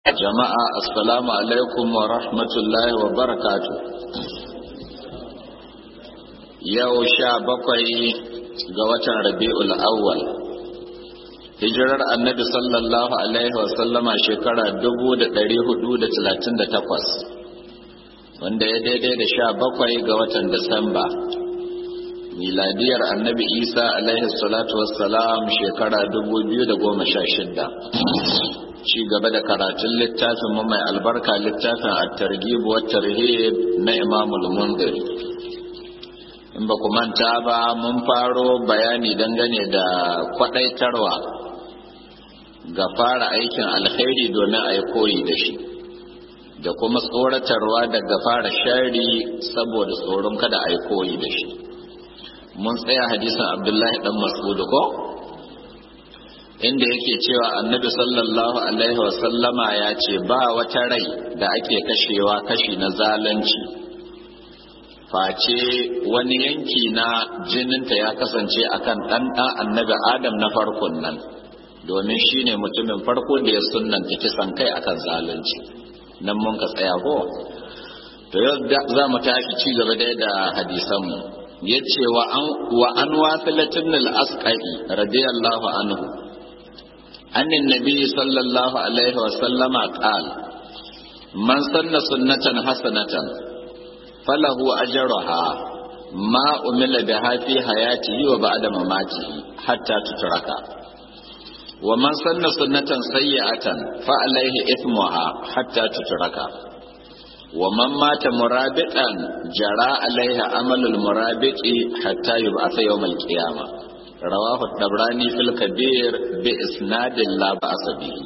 jama'a assalamu alaikum wa rahmatullahi wa barakatu yau sha bakwai ga watan rabi'ul awwal hijirar annabi sallallahu alaihi wa sallama shekara 1438 wanda ya daidai da sha bakwai ga watan disamba miladiyar annabi isa alaihi salatu wassalam shekara 2016 ci gaba da karatun littafin mu mai albarka littafin at-targhib wa tarhib na Imam al-Mundhiri in ba ku manta ba mun faro bayani dangane da kwadaitarwa ga fara aikin alkhairi domin a yi koyi da shi da kuma tsoratarwa daga fara shari saboda tsoron kada a yi koyi da shi mun tsaya hadisin abdullahi dan mas'ud ko inda yake cewa annabi sallallahu alaihi wasallama ya ce ba wata rai da ake kashewa kashi na zalunci face wani yanki na jininta ya kasance akan ɗan ɗan annabi adam na farkon nan domin shi ne mutumin farko da ya sunanta kisan kai akan zalunci nan mun ka tsaya ko to yau za mu tashi ci gaba dai da hadisanmu ya ce wa an wafilatin al-asqai radiyallahu anhu عن النبي صلى الله عليه وسلم قال من سن سنة حسنة فله أجرها ما أمل بها في حياته وبعد مماته حتى تترك ومن سن سنة سيئة فعليه إثمها حتى تترك ومن مات مرابطا جرى عليه عمل المرابط حتى يبعث يوم القيامة rawahu dabrani fil kabir bi isnadin la ba'sa bihi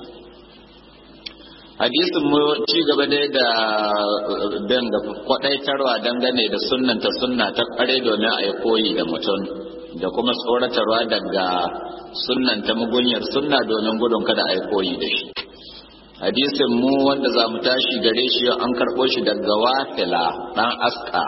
hadisin mu ci gaba dai da bin da kwadaitarwa dangane da sunnan ta sunna ta kware domin a yi koyi da mutum da kuma tsoratarwa daga sunnan ta mugunyar sunna domin gudun kada a yi koyi da shi hadisin mu wanda za mu tashi gare shi an karɓo shi daga wafila ɗan aska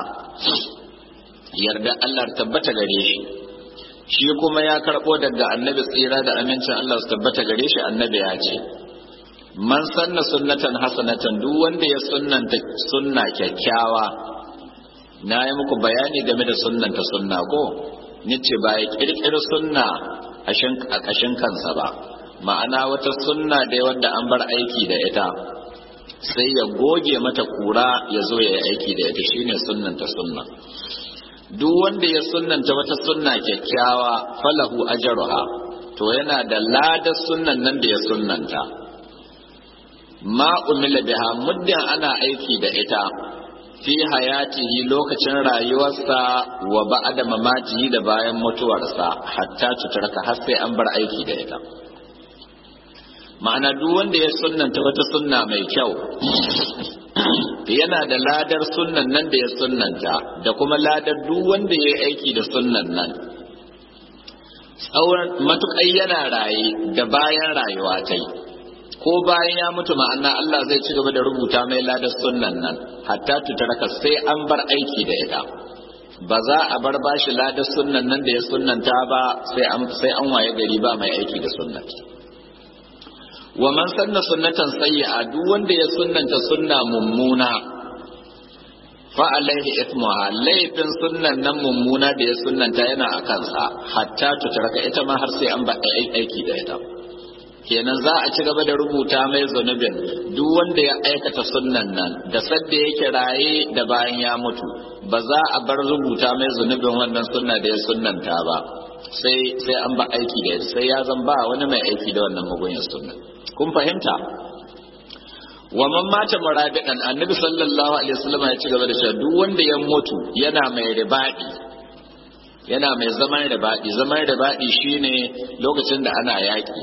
yarda Allah tabbata gare shi shi kuma ya karɓo daga annabi tsira da amincin Allah su tabbata gare shi annabi ya ce man sanna sunnatan hasanatan duk wanda ya sunnanta sunna kyakkyawa na yi muku bayani game da sunnanta sunna ko nace ba ya kirkiri sunna a ƙashin kansa ba ma'ana wata sunna dai wanda an bar aiki da ita sai ya goge mata kura ya zo ya yi aiki da ita shine sunnanta sunna duk wanda ya sunnanta wata sunna kyakkyawa falahu ajruha to yana da ladar sunnan nan da ya sunnanta ma umila biha muddin ana aiki da ita fi hayatihi lokacin rayuwarsa wa ba'da mamatihi da bayan mutuwarsa hatta tutarka har sai an bar aiki da ita ma'ana duk wanda ya sunnanta wata sunna mai kyau yana da ladar sunnan nan da ya sunnanta da kuma ladar duk wanda ya yi aiki da sunnan nan tsawon matuƙai yana raye da bayan rayuwa ta yi ko bayan ya mutu ma'ana Allah zai ci gaba da rubuta mai ladar sunnan nan hatta tutaraka sai an bar aiki da ita ba za a bar bashi ladar sunnan nan da ya sunnanta ba sai an waye gari ba mai aiki da sunnata wa man sanna sunnatan sayyi'a duk wanda ya sunnanta sunna mummuna fa alaihi ithmuha laifin sunnan nan mummuna da ya sunnanta yana a kansa hatta tutarka ita ma har sai an ba aiki da ita kenan za a ci gaba da rubuta mai zunubin duk wanda ya aikata sunnan nan da sadda yake raye da bayan ya mutu ba za a bar rubuta mai zunubin wannan sunna da ya sunnanta ba sai sai an ba aiki da sai ya zan ba wani mai aiki da wannan mugunyar sunna kun fahimta wa man mata murabidan annabi sallallahu alaihi wasallam ya ci gaba da cewa duk wanda ya mutu yana mai ribadi yana mai zaman ribadi zaman ribadi shine lokacin da ana yaki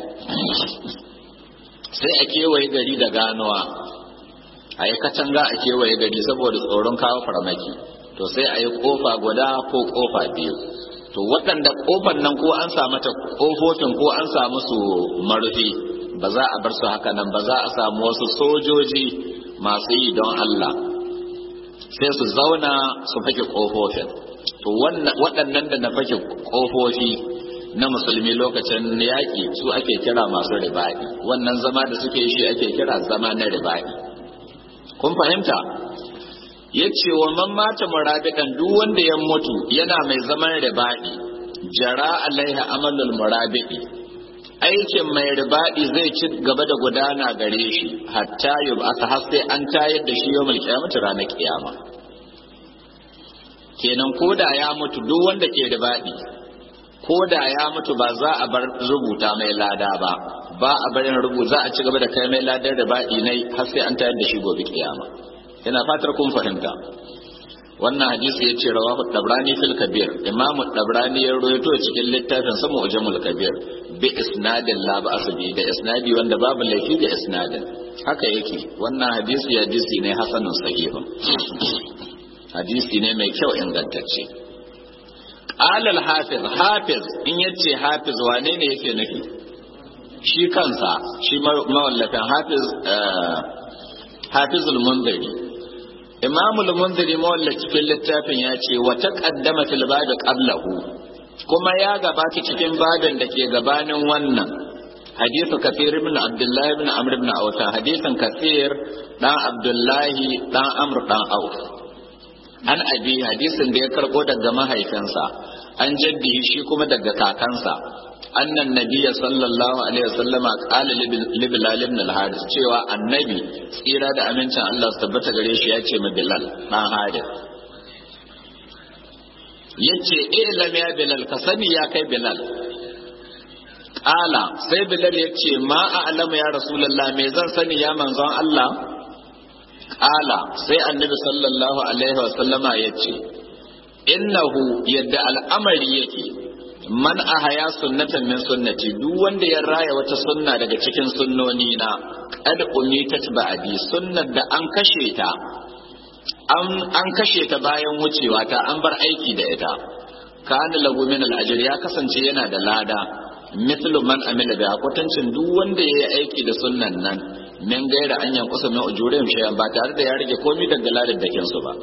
sai a kewaye gari da ganuwa a yi katanga a kewaye gari saboda tsoron kawo farmaki to sai a yi kofa guda ko kofa biyu to waɗanda kofar nan ko an sa mata kofofin ko an sa musu marufi ba za a bar su haka nan ba za a samu wasu sojoji masu yi don Allah sai su zauna su fake ƙofofin to waɗannan da na fake ƙofofi na musulmi lokacin yaƙi su ake kira masu ribaɗi wannan zama da suke shi ake kira zama na ribaɗi kun fahimta ya ce wa man mata murabidan duk wanda ya mutu yana mai zaman ribaɗi jara alaiha amalul murabidi aikin mai ribaɗi zai ci gaba da gudana gare shi hatta yub aka har sai an tayar da shi yawmul qiyamati ranar kiyama kenan koda ya mutu duk wanda ke ribaɗi koda ya mutu ba za a bar rubuta mai lada ba ba a barin rubuta za a ci gaba da kai mai ladar ribaɗi nai har sai an tayar da shi gobe kiyama ina fatar kun fahimta wannan hadisi ya ce rawahu dabrani fil kabir imamu dabrani ya rawaito cikin littafin sa mu'jamul kabir bi isnadin la ba'as bi da isnadi wanda babu laifi da isnadin haka yake wannan hadisi hadisi ne hasanun sahihun hadisi ne mai kyau ingantacce qala al hafiz hafiz in yace hafiz wane ne yake nufi shi kansa shi mawallafin hafiz hafizul munziri imamul munziri mawalla cikin littafin ya ce wa taqaddama fil babi qablahu kuma ya gabata cikin babin da ke gabanin wannan hadithu kafir ibn abdullahi ibn amr ibn auf hadithan kafir dan abdullahi dan amr dan auf an abi hadisin da ya karbo daga mahaifinsa an jaddi shi kuma daga kakansa annan nabiyya sallallahu alaihi wasallama qala li bilal ibn al-haris cewa annabi tsira da amincin Allah su tabbata gare shi ya ce ma bilal dan haris yace eh lam ya bilal ka sani ya kai bilal qala sai bilal yace ma a'lamu ya rasulullah me zan sani ya manzon Allah qala sai annabi sallallahu alaihi wasallama yace innahu yadda al'amari yake man ahaya sunnatan min sunnati duk wanda ya raya wata sunna daga cikin sunnoni na qad umitat ba'di sunnar da an kashe ta an an kashe ta bayan wucewa ta an bar aiki da ita kana lahu min al ya kasance yana da lada mithlu man amila bi kwatancin duk wanda yayi aiki da sunnan nan min gaira an yankusa min ujurihim shay'an ba tare da ya rage komai daga ladar da su ba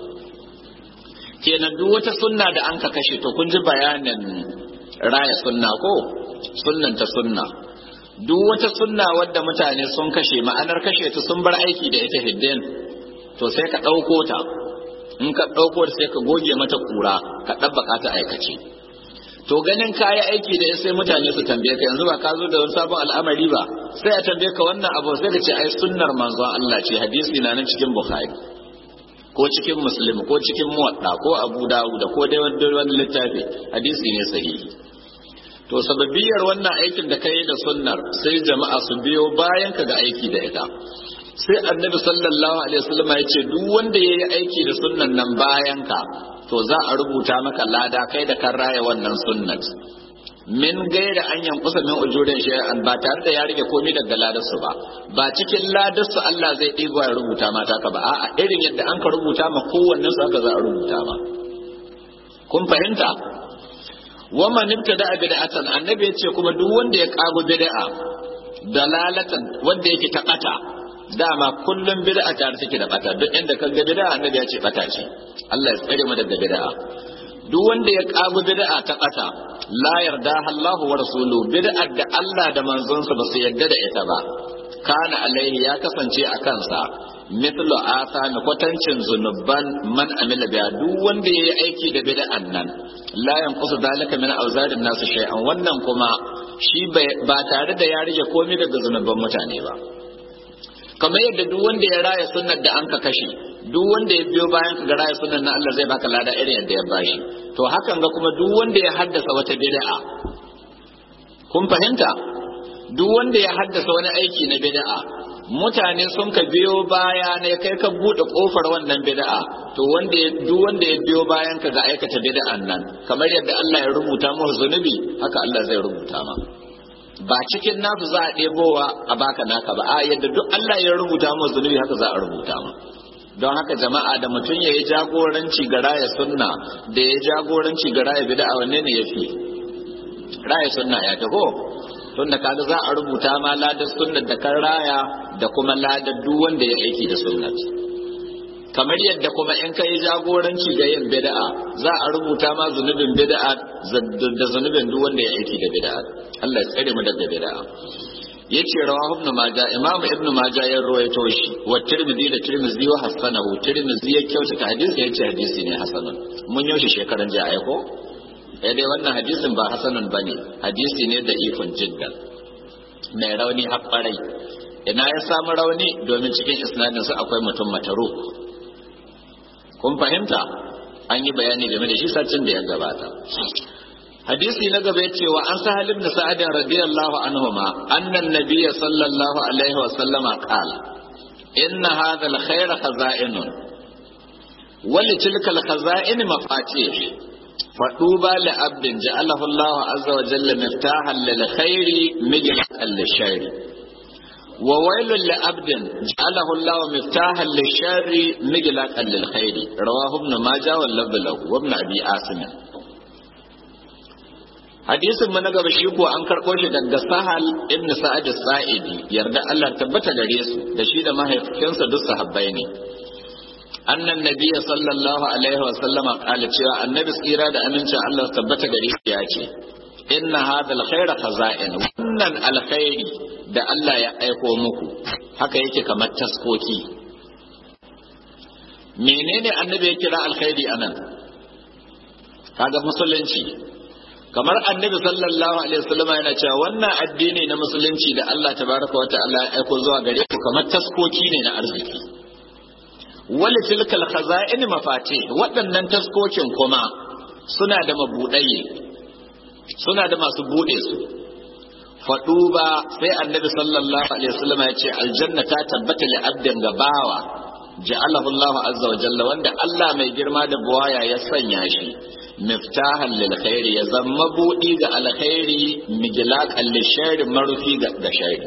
kenan duk wata sunna da an ka kashe to kun ji bayanin raya sunna ko sunnan ta sunna duk wata sunna wadda mutane sun kashe ma'anar kashe ta sun bar aiki da ita hiddin to sai ka ɗauko ta in ka ɗauko ta sai ka goge mata kura ka ɗabbaka ta aikace to ganin kayi aiki da sai mutane su tambaye ka yanzu ba ka zo da wani sabon al'amari ba sai a tambaye ka wannan abu sai ka ce ai sunnar manzon Allah ce hadisi na nan cikin Bukhari ko cikin Muslim ko cikin Muwadda ko Abu Dawud ko dai wani littafi hadisi ne sahihi to sababiyar wannan aikin da kai da sunnar sai jama'a su biyo bayan ka ga aiki da ita sai annabi sallallahu alaihi wasallam ya ce duk wanda ya yi aiki da sunnan nan bayan ka to za a rubuta maka lada kai da kan raya wannan sunnat min gaira an yankusa min ujurin shay'an ba tare da ya rage komai daga ladarsu ba ba cikin ladarsu Allah zai ɗigo ya rubuta mata ka ba a'a irin yadda an ka rubuta ma kowanne su haka za a rubuta ma kun fahimta wa man ibtada bid'atan annabi yace kuma duk wanda ya kago bid'a dalalatan wanda yake ta bata dama kullum bid'a tare take da bata duk inda kaga bid'a annabi ya ce bata ce Allah ya tsare mu daga bid'a duk wanda ya kago bid'a ta bata la yarda Allah wa rasuluhu bid'a da Allah da manzonsa ba su yarda da ita ba kana alaihi ya kasance a kansa mithlu asami kwatancin zunuban man amila biya duk wanda yayi aiki da bid'an nan la yanqusu dalika min awzarin nasu shay'an wannan kuma shi ba tare da ya rage komai daga zunuban mutane ba kamar yadda duk wanda ya raya sunnar da an ka kashe duk wanda ya biyo bayan ka ga raya sunnar na Allah zai baka lada irin yadda ya bashi to hakan ga kuma duk wanda ya haddasa wata bid'a kun fahimta duk wanda ya haddasa wani aiki na bid'a mutane sun ka biyo baya ne kai ka bude kofar wannan bid'a to wanda ya duk wanda ya biyo bayan ka ga aikata bid'an nan kamar yadda Allah ya rubuta mu zunubi haka Allah zai rubuta ma ba cikin nasu za a ɗebowa a baka naka ba a yadda duk Allah ya rubuta mu zunubi haka za a rubuta ma don haka jama'a da mutum ya yi jagoranci ga raya sunna da ya jagoranci ga raya bid'a wanne ne yafi raya sunna ya taho tunda kaga za a rubuta ma ladar sunnar da kan raya da kuma ladar duk wanda ya aiki da sunnat kamar yadda kuma in kai jagoranci ga yin bid'a za a rubuta ma zunubin bid'a da zunubin duk wanda ya aiki da bid'a Allah ya tsare mu daga bid'a yace rawahu ibn majah imam ibn majah ya rawaito shi wa tirmidhi da tirmidhi wa hasanahu tirmidhi ya kyautata hadisi yace hadisi ne hasanun mun yaushe shekaran jiya ai ko eh dai wannan hadisin ba hasanun bane hadisi ne da ifin jiddan mai rauni haɓarai ina ya samu rauni domin cikin isnadin su akwai mutum mataruk kun fahimta an yi bayani game da shi sacin da ya gabata hadisi na gaba yace wa an sahal ibn sa'ad radiyallahu anhuma anna an-nabiy sallallahu alaihi wa sallama qala inna hadha al-khayr khaza'inun wa li tilka al-khaza'in mafatih faduba li abdin ja'alahu Allah azza wa jalla miftahan lil khairi mijlan lil وويل لعبد جعله الله مفتاحا للشر مغلاقا للخير رواه ابن ماجه واللفظ له وابن ابي عاصم hadisin mu na gaba shi ko an karɓo shi daga sahal ibn sa'ad sa'idi yarda Allah tabbata gare su da shi da mahaifinsa duk sahabbai ne annan nabiyya sallallahu alaihi wa sallama qala cewa annabi tsira da amincin Allah tabbata gare shi ya ce inna hadha alkhayra khaza'in wannan alkhairi da Allah ya aiko muku haka yake kamar taskoki menene annabi ya kira alkhairi anan kaga musulunci kamar annabi sallallahu alaihi wasallam yana cewa wannan addini na musulunci da Allah tabaraka wa ta'ala ya aiko zuwa gare ku kamar taskoki ne na arziki wal tilkal khaza'in mafati waɗannan taskokin kuma suna da mabuɗaye suna da masu buɗe su faɗu ba sai annabi sallallahu alaihi wasallam ya ce aljanna ta tabbata li abdin gabawa ja'alahu Allah azza wa jalla wanda Allah mai girma da buwaya ya sanya shi miftahan lil khairi ya zama buɗi ga alkhairi mijlaqan lil sharri marufi ga sharri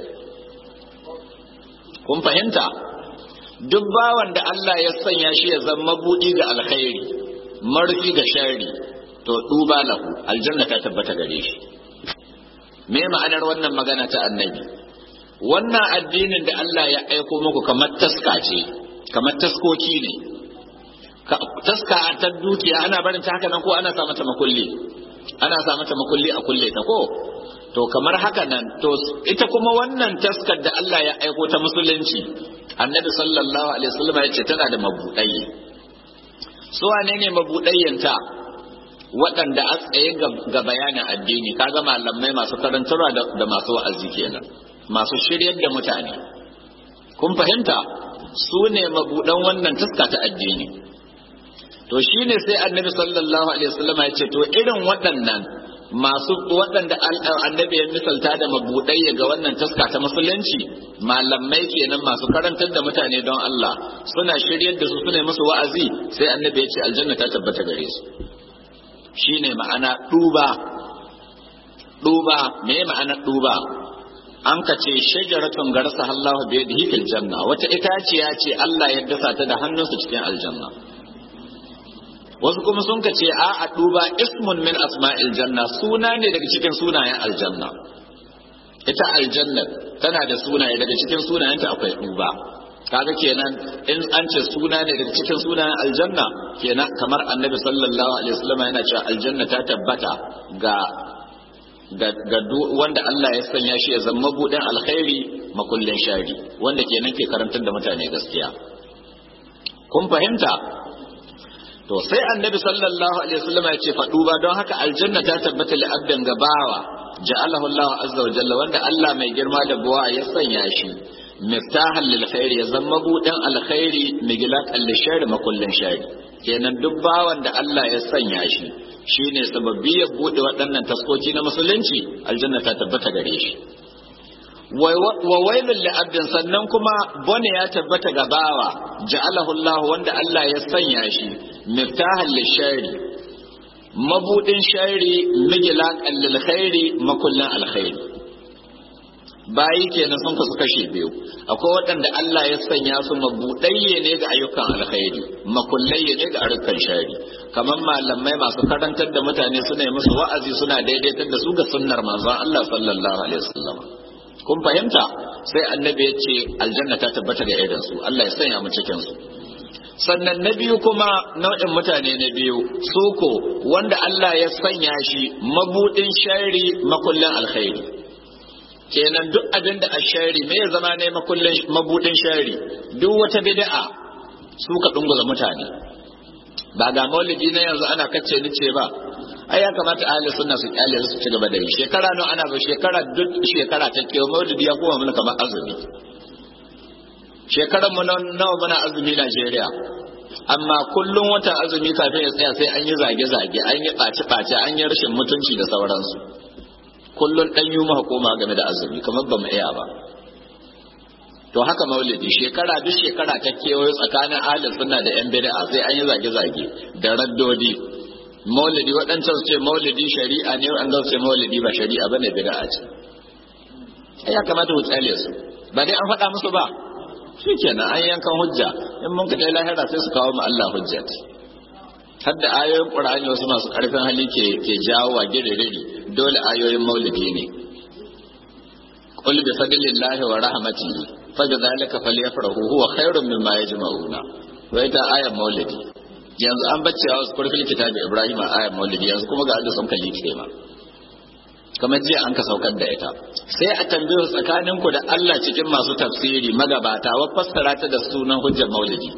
kun fahimta duk bawan da Allah ya sanya shi ya zama buɗi ga alkhairi marufi ga sharri to duba lahu aljanna ta tabbata gare shi me ma'anar wannan magana ta annabi wannan addinin da Allah ya aiko muku kamar taska ce kamar taskoki ne taska ta dukiya ana barin ta haka nan ko ana sa mata makulli ana sa mata makulli a kulle ta ko to kamar haka nan to ita kuma wannan taskar da Allah ya aiko ta musulunci annabi sallallahu alaihi wasallam ya ce tana da mabudai su wane ne mabudayyanta waɗanda a tsaye ga bayanin addini kaga malamai masu karantarwa da masu wa'azi kenan masu shiryar da mutane kun fahimta su ne mabuɗan wannan taska ta addini to shine sai annabi sallallahu alaihi wasallam ya ce to irin waɗannan masu waɗanda annabi ya misalta da mabuɗai ga wannan taska ta musulunci malamai kenan masu karantar da mutane don Allah suna shiryar da su suna musu wa'azi sai annabi ya ce aljanna ta tabbata gare su shine ma'ana duba duba me ma'ana duba an ka ce shajaratun garsa Allah bi yadihi fil janna wata itaciya ce Allah ya dasa ta da hannunsa cikin aljanna wasu kuma sun ka ce a a duba ismun min asma'il janna suna ne daga cikin sunayen aljanna ita aljanna tana da sunaye daga cikin sunayenta akwai duba kaga kenan in an ce suna ne daga cikin sunayen aljanna kenan kamar annabi sallallahu alaihi wasallam yana cewa aljanna ta tabbata ga ga, ga wanda Allah ya sanya shi ya zama budin alkhairi makullin shari wanda kenan ke karantar da mutane gaskiya kun fahimta to sai annabi sallallahu alaihi wasallam ya ce faɗu ba don haka aljanna ta tabbata li abdan gabawa ja'alahu Allah azza wa jalla wanda Allah mai girma da buwa ya sanya shi miftahan lil khair ya zama buɗin alkhairi migilaqan lil shar makullin shari kenan duk bawan da Allah ya sanya shi shine sababbi ya buɗe waɗannan taskoki na musulunci aljanna ta tabbata gare shi wa wailul li abdin sannan kuma bone ya tabbata ga bawa ja'alahu Allah wanda Allah ya sanya shi miftahan lil shari mabudin shari migilaqan lil khairi makullin alkhairi bayi kenan sun kasu kashe biyu akwai waɗanda Allah ya sanya su mabuɗayye ne ga ayyukan alkhairi makullayye ne ga ayyukan shari kamar malamai masu karantar da mutane suna yi musu wa'azi suna daidaitar da su ga sunnar manzon Allah sallallahu alaihi wasallam kun fahimta sai annabi ya ce aljanna ta tabbata ga irin su Allah ya sanya mu cikin su sannan na biyu kuma nau'in mutane na biyu suko wanda Allah ya sanya shi mabudin shari makullin alkhairi kenan duk abin da ashari me ya zama ne makullin mabudin shari duk wata bid'a su ka dunguza mutane ba ga maulidi na yanzu ana kacce ni ce ba ai ya kamata ahli sunna su kyale su ci gaba da yi shekara nawa ana zo shekara duk shekara ta kewa maulidi ya koma mana kamar azumi shekarar mu nawa muna azumi Najeriya amma kullum watan azumi kafin ya tsaya sai an yi zage-zage an yi ɓace-ɓace an yi rashin mutunci da sauransu kullum ɗan yi hukuma game da azumi kamar ba mu iya ba to haka maulidi shekara duk shekara ta kewayo tsakanin ahalin sunna da yan bid'a sai an yi zage-zage da raddodi maulidi waɗancan su ce maulidi shari'a ne waɗancan su ce maulidi ba shari'a bane bid'a ce ya kamata ku tsale su ba dai an faɗa musu ba shi kenan an yankan hujja in mun ka lahira sai su kawo mu Allah hujjat har da ayoyin qur'ani wasu masu karfin hali ke ke jawo wa giriri dole ayoyin maulidi ne qul bi fadlillahi wa rahmatihi fa bi dhalika falyafrahu huwa khairun mimma yajma'una wa ita ayat maulidi yanzu an bacce wasu kurfin kitabi ibrahim ayat maulidi yanzu kuma ga Allah sun kalli ma kamar jiya an ka saukar da ita sai a tambaye tsakanin ku da Allah cikin masu tafsiri magabata wa fassara ta da sunan hujjar maulidi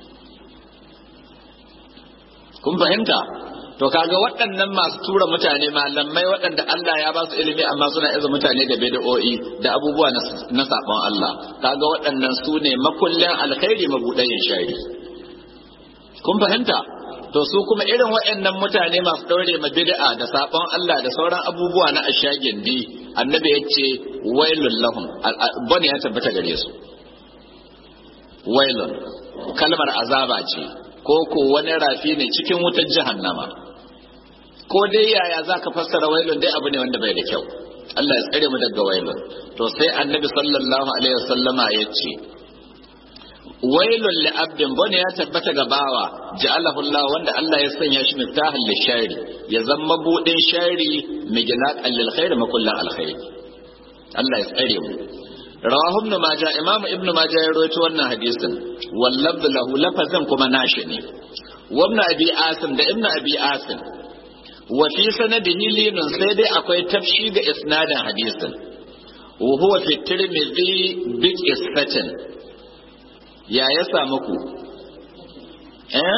kun fahimta to kaga waɗannan masu tura mutane malamai waɗanda Allah ya ba su ilimi amma suna iza mutane da bid'o'i da abubuwa na sabon Allah kaga waɗannan su ne makullin alkhairi mabudayin shari kun fahimta to su kuma irin waɗannan mutane masu ɗaure ma bid'a da sabon Allah da sauran abubuwa na ashagin di annabi ya ce wailul lahum bane ya tabbata gare su wailun kalmar azaba ce ko ko wani rafi ne cikin wutar jahannama ko dai yaya zaka fassara wailun dai abu ne wanda bai da kyau Allah ya tsare mu daga wailun to sai annabi sallallahu alaihi wasallama ya ce wailun li abdin bane ya tabbata ga bawa ja'alahu Allah wanda Allah ya sanya shi miftahan li shari ya zama budin shari migilaqan lil khair makullan al khair Allah ya tsare mu rawahu ibn majah imam ibn majah ya rawaito wannan hadisin wallab lahu lafazan kuma nashi ne wa ibn abi asim da ibn abi asim wa fi sanadihi linun sai dai akwai tafshi ga isnadin hadisin wa huwa fi tirmidhi bi qisatin ya ya samu ku eh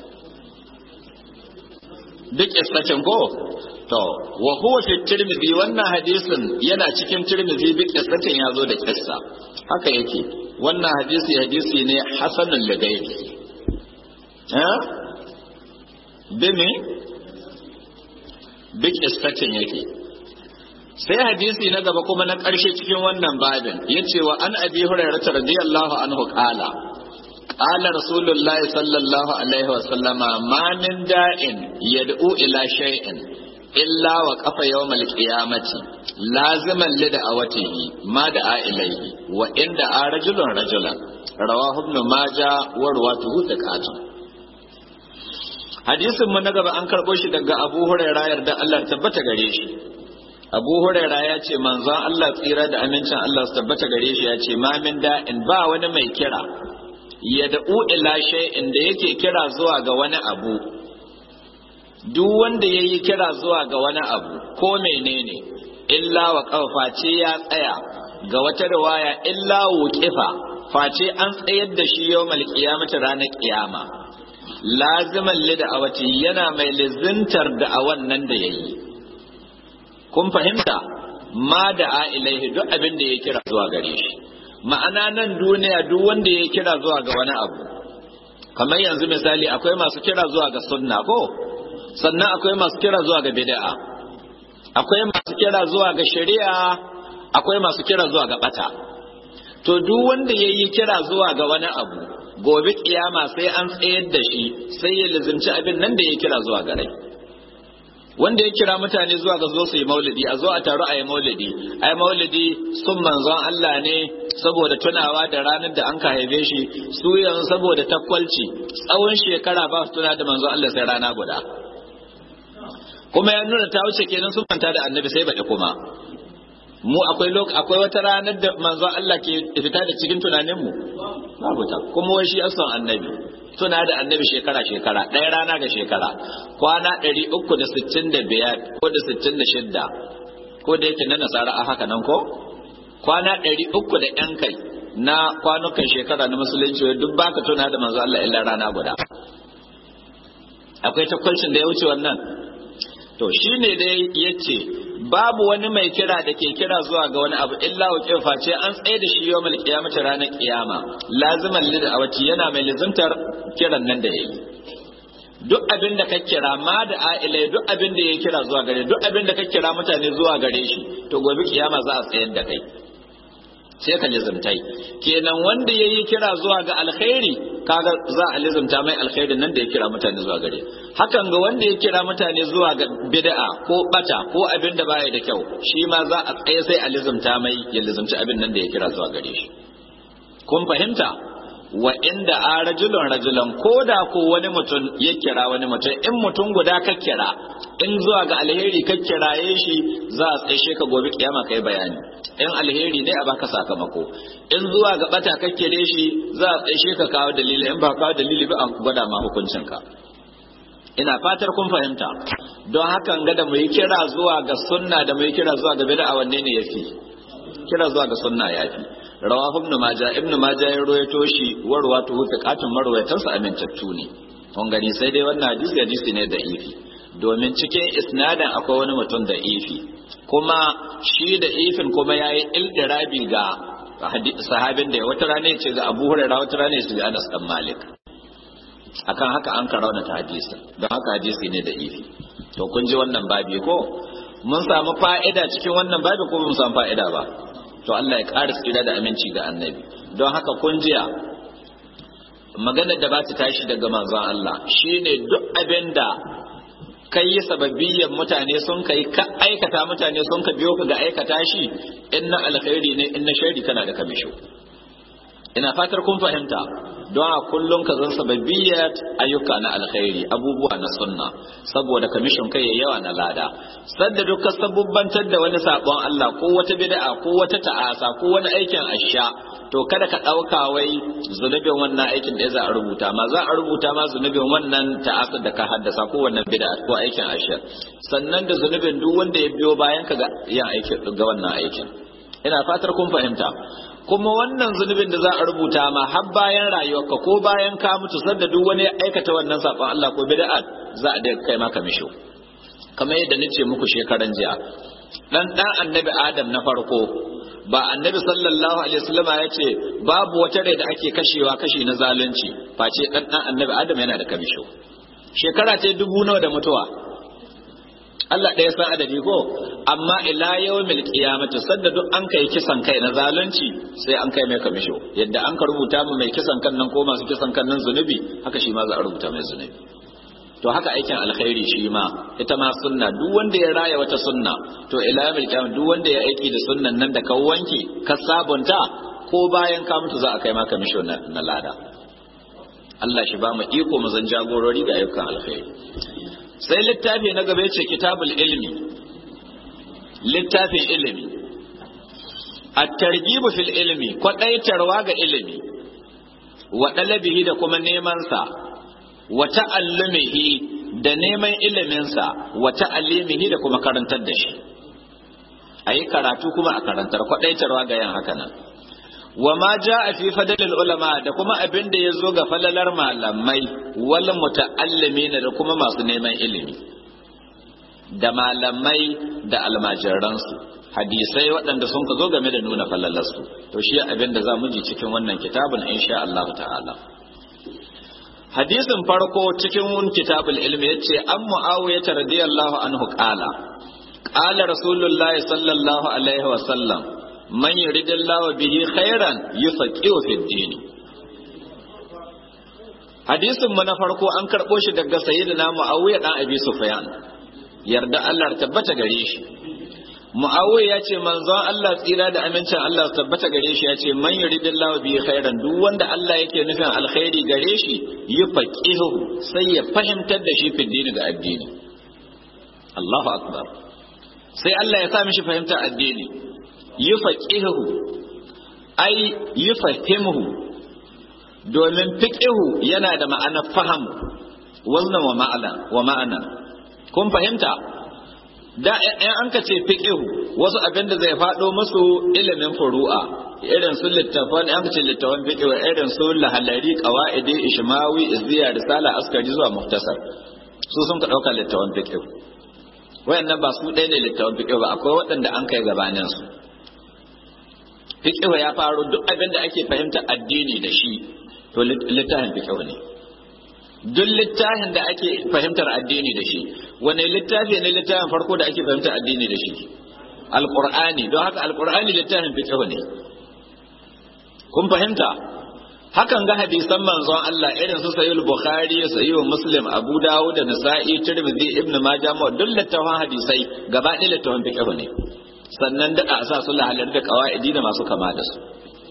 duk istacin ko to wa huwa fi tirmidhi wannan hadisin yana cikin tirmidhi duk istacin ya zo da kissa haka yake wannan hadisi hadisi ne hasanul lagairi eh bimi duk istacin yake sai hadisi na gaba kuma na ƙarshe cikin wannan babin ya ce wa an abi hurairah radiyallahu anhu qala qala rasulullah sallallahu alaihi wa sallama ma min da'in yad'u ila shay'in illa wa qafa yawmal qiyamati laziman li da'awatihi ma da'a ilayhi wa inda a rajulun rajulan rawahu ibn majah wa rawatuhu thiqatun hadisin mu na gaba an karbo shi daga abu hurairah yarda Allah tabbata gare shi abu huraira ya ce manzon Allah tsira da amincin Allah su tabbata gare shi ya ce ma min da'in ba wani mai kira ya da'u ila shay'in da yake kira zuwa ga wani abu duk wanda ya yi kira zuwa ga wani abu ko menene illa wa face ya tsaya ga wata riwaya illa wuqifa face an tsayar da shi yawmal qiyamati ranar kiyama laziman lida'awati yana mai lizintar da a wannan da yayi kun fahimta ma da a ilaihi duk abin da ya kira zuwa gare shi ma'ana nan duniya duk wanda ya kira zuwa ga wani abu kamar yanzu misali akwai masu kira zuwa ga sunna ko sannan akwai masu kira zuwa ga bid'a akwai masu kira zuwa ga shari'a akwai masu kira zuwa ga bata to duk wanda ya yi kira zuwa ga wani abu gobe kiyama sai an tsayar da shi sai ya lizimci abin nan da ya kira zuwa ga rai wanda ya kira mutane zuwa ga zo su yi maulidi a zo a taru a yi maulidi a yi maulidi sun manzon Allah ne saboda tunawa da ranar da an ka haife shi su yanzu saboda takwalci tsawon shekara ba su tuna da manzon Allah sai rana guda kuma ya nuna ta wuce kenan sun manta da annabi sai baɗi kuma mu akwai akwai wata ranar da manzon Allah ke fita da cikin tunanin mu babu ta kuma wai shi asan annabi tuna da annabi shekara shekara ɗaya rana ga shekara kwana 365 ko da 66 ko da yake na nasara a haka nan ko kwana 300 da yan kai na kwanukan shekara na musulunci duk baka tuna da manzo Allah illa rana guda akwai takwalcin da ya wuce wannan to shine dai yace babu wani mai kira da ke kira zuwa ga wani abu illa wa face an tsaye da shi yawmal qiyamati ranar kiyama laziman lid awati yana mai lizimtar kiran nan da yayi duk abin da ka kira ma da ailai duk abin da ya kira zuwa gare duk abin da ka kira mutane zuwa gare shi to gobe kiyama za a tsayar da kai sai ka lizimtai kenan wanda yayi kira zuwa ga alkhairi kaga za a lizimta mai alkhairin nan da ya kira mutane zuwa gare hakan ga wanda ya kira mutane zuwa ga bid'a ko bata ko abin da baya da kyau shi ma za a tsaye sai a lizimta mai ya lizimci abin nan da ya kira zuwa gare shi kun fahimta wa inda a rajulun rajulan ko da ko wani mutum ya kira wani mutum in mutum guda ka kira in zuwa ga alheri ka kiraye shi za a tsaye ka gobe kiyama kai bayani in alheri ne a baka sakamako in zuwa ga bata ka kire shi za a tsaye ka kawo dalili in ba kawo dalili ba a gwada ma hukuncin ka ina fatar kun fahimta don hakan ga da mu yi kira zuwa ga sunna da mu yi kira zuwa ga bid'a wanne ne yafi kira zuwa ga sunna yafi rawahu ibn majah ibn majah ya rawaito shi warwa to huta katun marwayatan sa amintattu ne kun gani sai dai wannan hadisi hadisi ne da ifi domin cikin isnadin akwai wani mutum da ifi kuma shi da ifin kuma yayi ildirabi ga sahabin da wata rana ya ce ga Abu Hurairah wata rana ya ce ga Anas dan Malik akan haka an karauna ta hadisi don haka hadisi ne da ifi to kun ji wannan babi ko mun samu fa'ida cikin wannan babi ko mun samu fa'ida ba to Allah ya ƙara tsira da aminci ga annabi don haka kun jiya maganar da ba ta tashi daga manzon Allah shine duk abin da kai yi sababbiyan mutane sun kai ka aikata mutane sun ka biyo ka ga aikata shi in na alkhairi ne in na shari kana da kamisho ina fatar kun fahimta don a kullum ka zan sababbiyat ayyuka na alkhairi abubuwa na sunna saboda kamishin kai yawa na lada sadda duk ka sabubbantar da wani sabon Allah ko wata bid'a ko wata ta'asa ko wani aikin asha to kada ka ɗauka wai zunubin wannan aikin da za a rubuta ma za a rubuta ma zunubin wannan ta'asar da ka haddasa ko wannan bid'a ko aikin ashir sannan da zunubin duk wanda ya biyo bayan ka ga yin aikin ga wannan aikin ina fatar kun fahimta kuma wannan zunubin da za a rubuta ma har bayan rayuwarka ko bayan ka mutu sadda duk wani aikata wannan sabon Allah ko bid'a za a da kai maka misho kamar yadda nace muku shekaran jiya dan dan annabi Adam na farko ba annabi sallallahu alaihi wasallam ya ce babu wata rai da ake kashewa kashi na zalunci face dan dan annabi adam yana da kamisho shekara ta dubu nawa da mutuwa Allah ɗaya san adadi ko amma ila yawmil qiyamati sadda duk an kai kisan kai na zalunci sai an kai mai kamisho yadda an ka rubuta mu mai kisan kan nan ko masu kisan kan nan zunubi haka shi ma za a rubuta mai zunubi to haka aikin alkhairi shi ma ita ma sunna duk wanda ya raya wata sunna to ila yawmil qiyam duk wanda ya aiki da sunnan nan da ka wanke ka sabunta ko bayan ka mutu za a kai maka misho na lada Allah shi ba mu iko mu zan jagorori ga ayyukan alkhairi sai littafi na gaba ce kitabul ilmi littafin ilimi at-targhib fil ilmi kwadaitarwa ga ilimi wa dalabihi da kuma neman sa wa ta'allumihi da neman iliminsa wa ta'allimihi da kuma karantar da shi a yi karatu kuma a karantar kwaɗaitarwa ga yin haka nan wa ma ja a fi fadalil ulama da kuma abin da ya zo ga falalar malamai wal muta'allimina da kuma masu neman ilimi da malamai da almajiransu hadisai waɗanda sun ka zo game da nuna falalarsu to shi abin da za mu ji cikin wannan kitabun insha Allah ta'ala hadisin farko cikin kitabul ilmi yace an muawiya radiyallahu anhu qala qala rasulullahi sallallahu alaihi wa sallam man yuridillahu bihi khairan yufaqihu fid din hadisin mu na farko an karbo shi daga sayyidina muawiya dan abi sufyan yarda Allah tabbata gare shi muawiya ya ce manzon Allah tsira da amincin Allah tabbata gare shi ya ce man yuridillahu bihi khairan duk wanda Allah yake nufin alkhairi gare shi yufaqihu sai ya fahimtar da shi fi dini ga addini Allahu akbar sai Allah ya sa mishi fahimtar addini yufaqihu ai yufahimuhu domin fiqihu yana da ma'anar faham wannan wa ma'ana wa ma'ana kun fahimta da in an ka ce fiqihu wasu abin da zai faɗo musu ilimin furu'a irin su littafan an ce littafan fiqihu irin su lahalari qawaidi ishmawi izziya risala askari zuwa muhtasar su sun ka dauka littafan fiqihu wayannan ba su ɗaya ne littafan fiqihu ba akwai waɗanda an kai gabanin su fiqihu ya faru duk abin da ake fahimta addini da shi to littafin fiqihu ne duk littafin da ake fahimtar addini da shi wane littafi ne littafin farko da ake fahimtar addini da shi alqur'ani don haka alqur'ani littafin fiqh ne kun fahimta hakan ga hadisan manzon Allah irin su sahih bukhari sahih muslim abu dawud da nasa'i tirmidhi ibnu majah ma duk littafin hadisai gaba ɗaya littafin fiqh ne sannan da a sa su lahalar da qawaidi da masu kama da su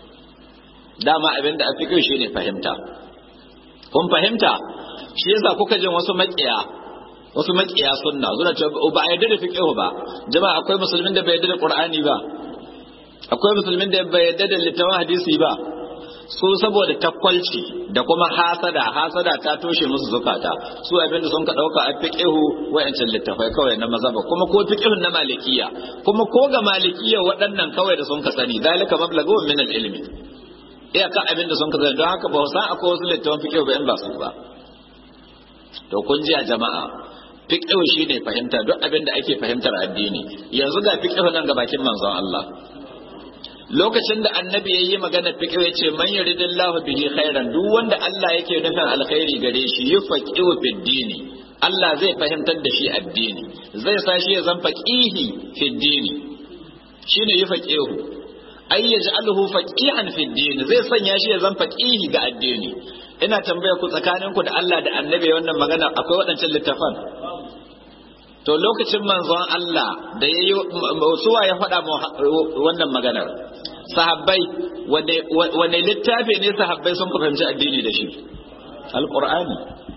dama abinda a fiqh shine fahimta kun fahimta shi yasa kuka jin wasu makiya wasu makiya sunna suna cewa ba a yarda da fiqh ba jama'a akwai musulmin da bai yarda da qur'ani ba akwai musulmin da bai yarda da littafin hadisi ba su saboda takwalci da kuma hasada hasada ta toshe musu zukata su abinda sun ka dauka a fiqhu wayancan littafai kawai na mazhaba kuma ko fiqhun na malikiya kuma ko ga malikiya waɗannan kawai da sun ka sani dalika mablagu min al-ilmi iyaka abin da sun ka zai don haka ba san akwai wasu littafin fiƙihu ba in ba su ba to kun ji a jama'a fiƙihu shi ne fahimta duk abin da ake fahimtar addini yanzu ga fiƙihu nan ga bakin manzon Allah lokacin da annabi ya yi magana fiƙihu ya ce man yuridillahu bihi khairan duk wanda Allah yake nufin alkhairi gare shi yufaqihu fid dini Allah zai fahimtar da shi addini zai sa shi ya zan faqihi fid dini shine yufaqihu ay yaj'aluhu faqihan fi din zai sanya shi ya zan faqihi ga addini ina tambaya ku tsakaninku da Allah da Annabi wannan magana akwai waɗancan littafan to lokacin manzon Allah da yayi suwa ya faɗa wannan maganar sahabbai wane littafi ne sahabbai sun fahimci addini da shi alqur'ani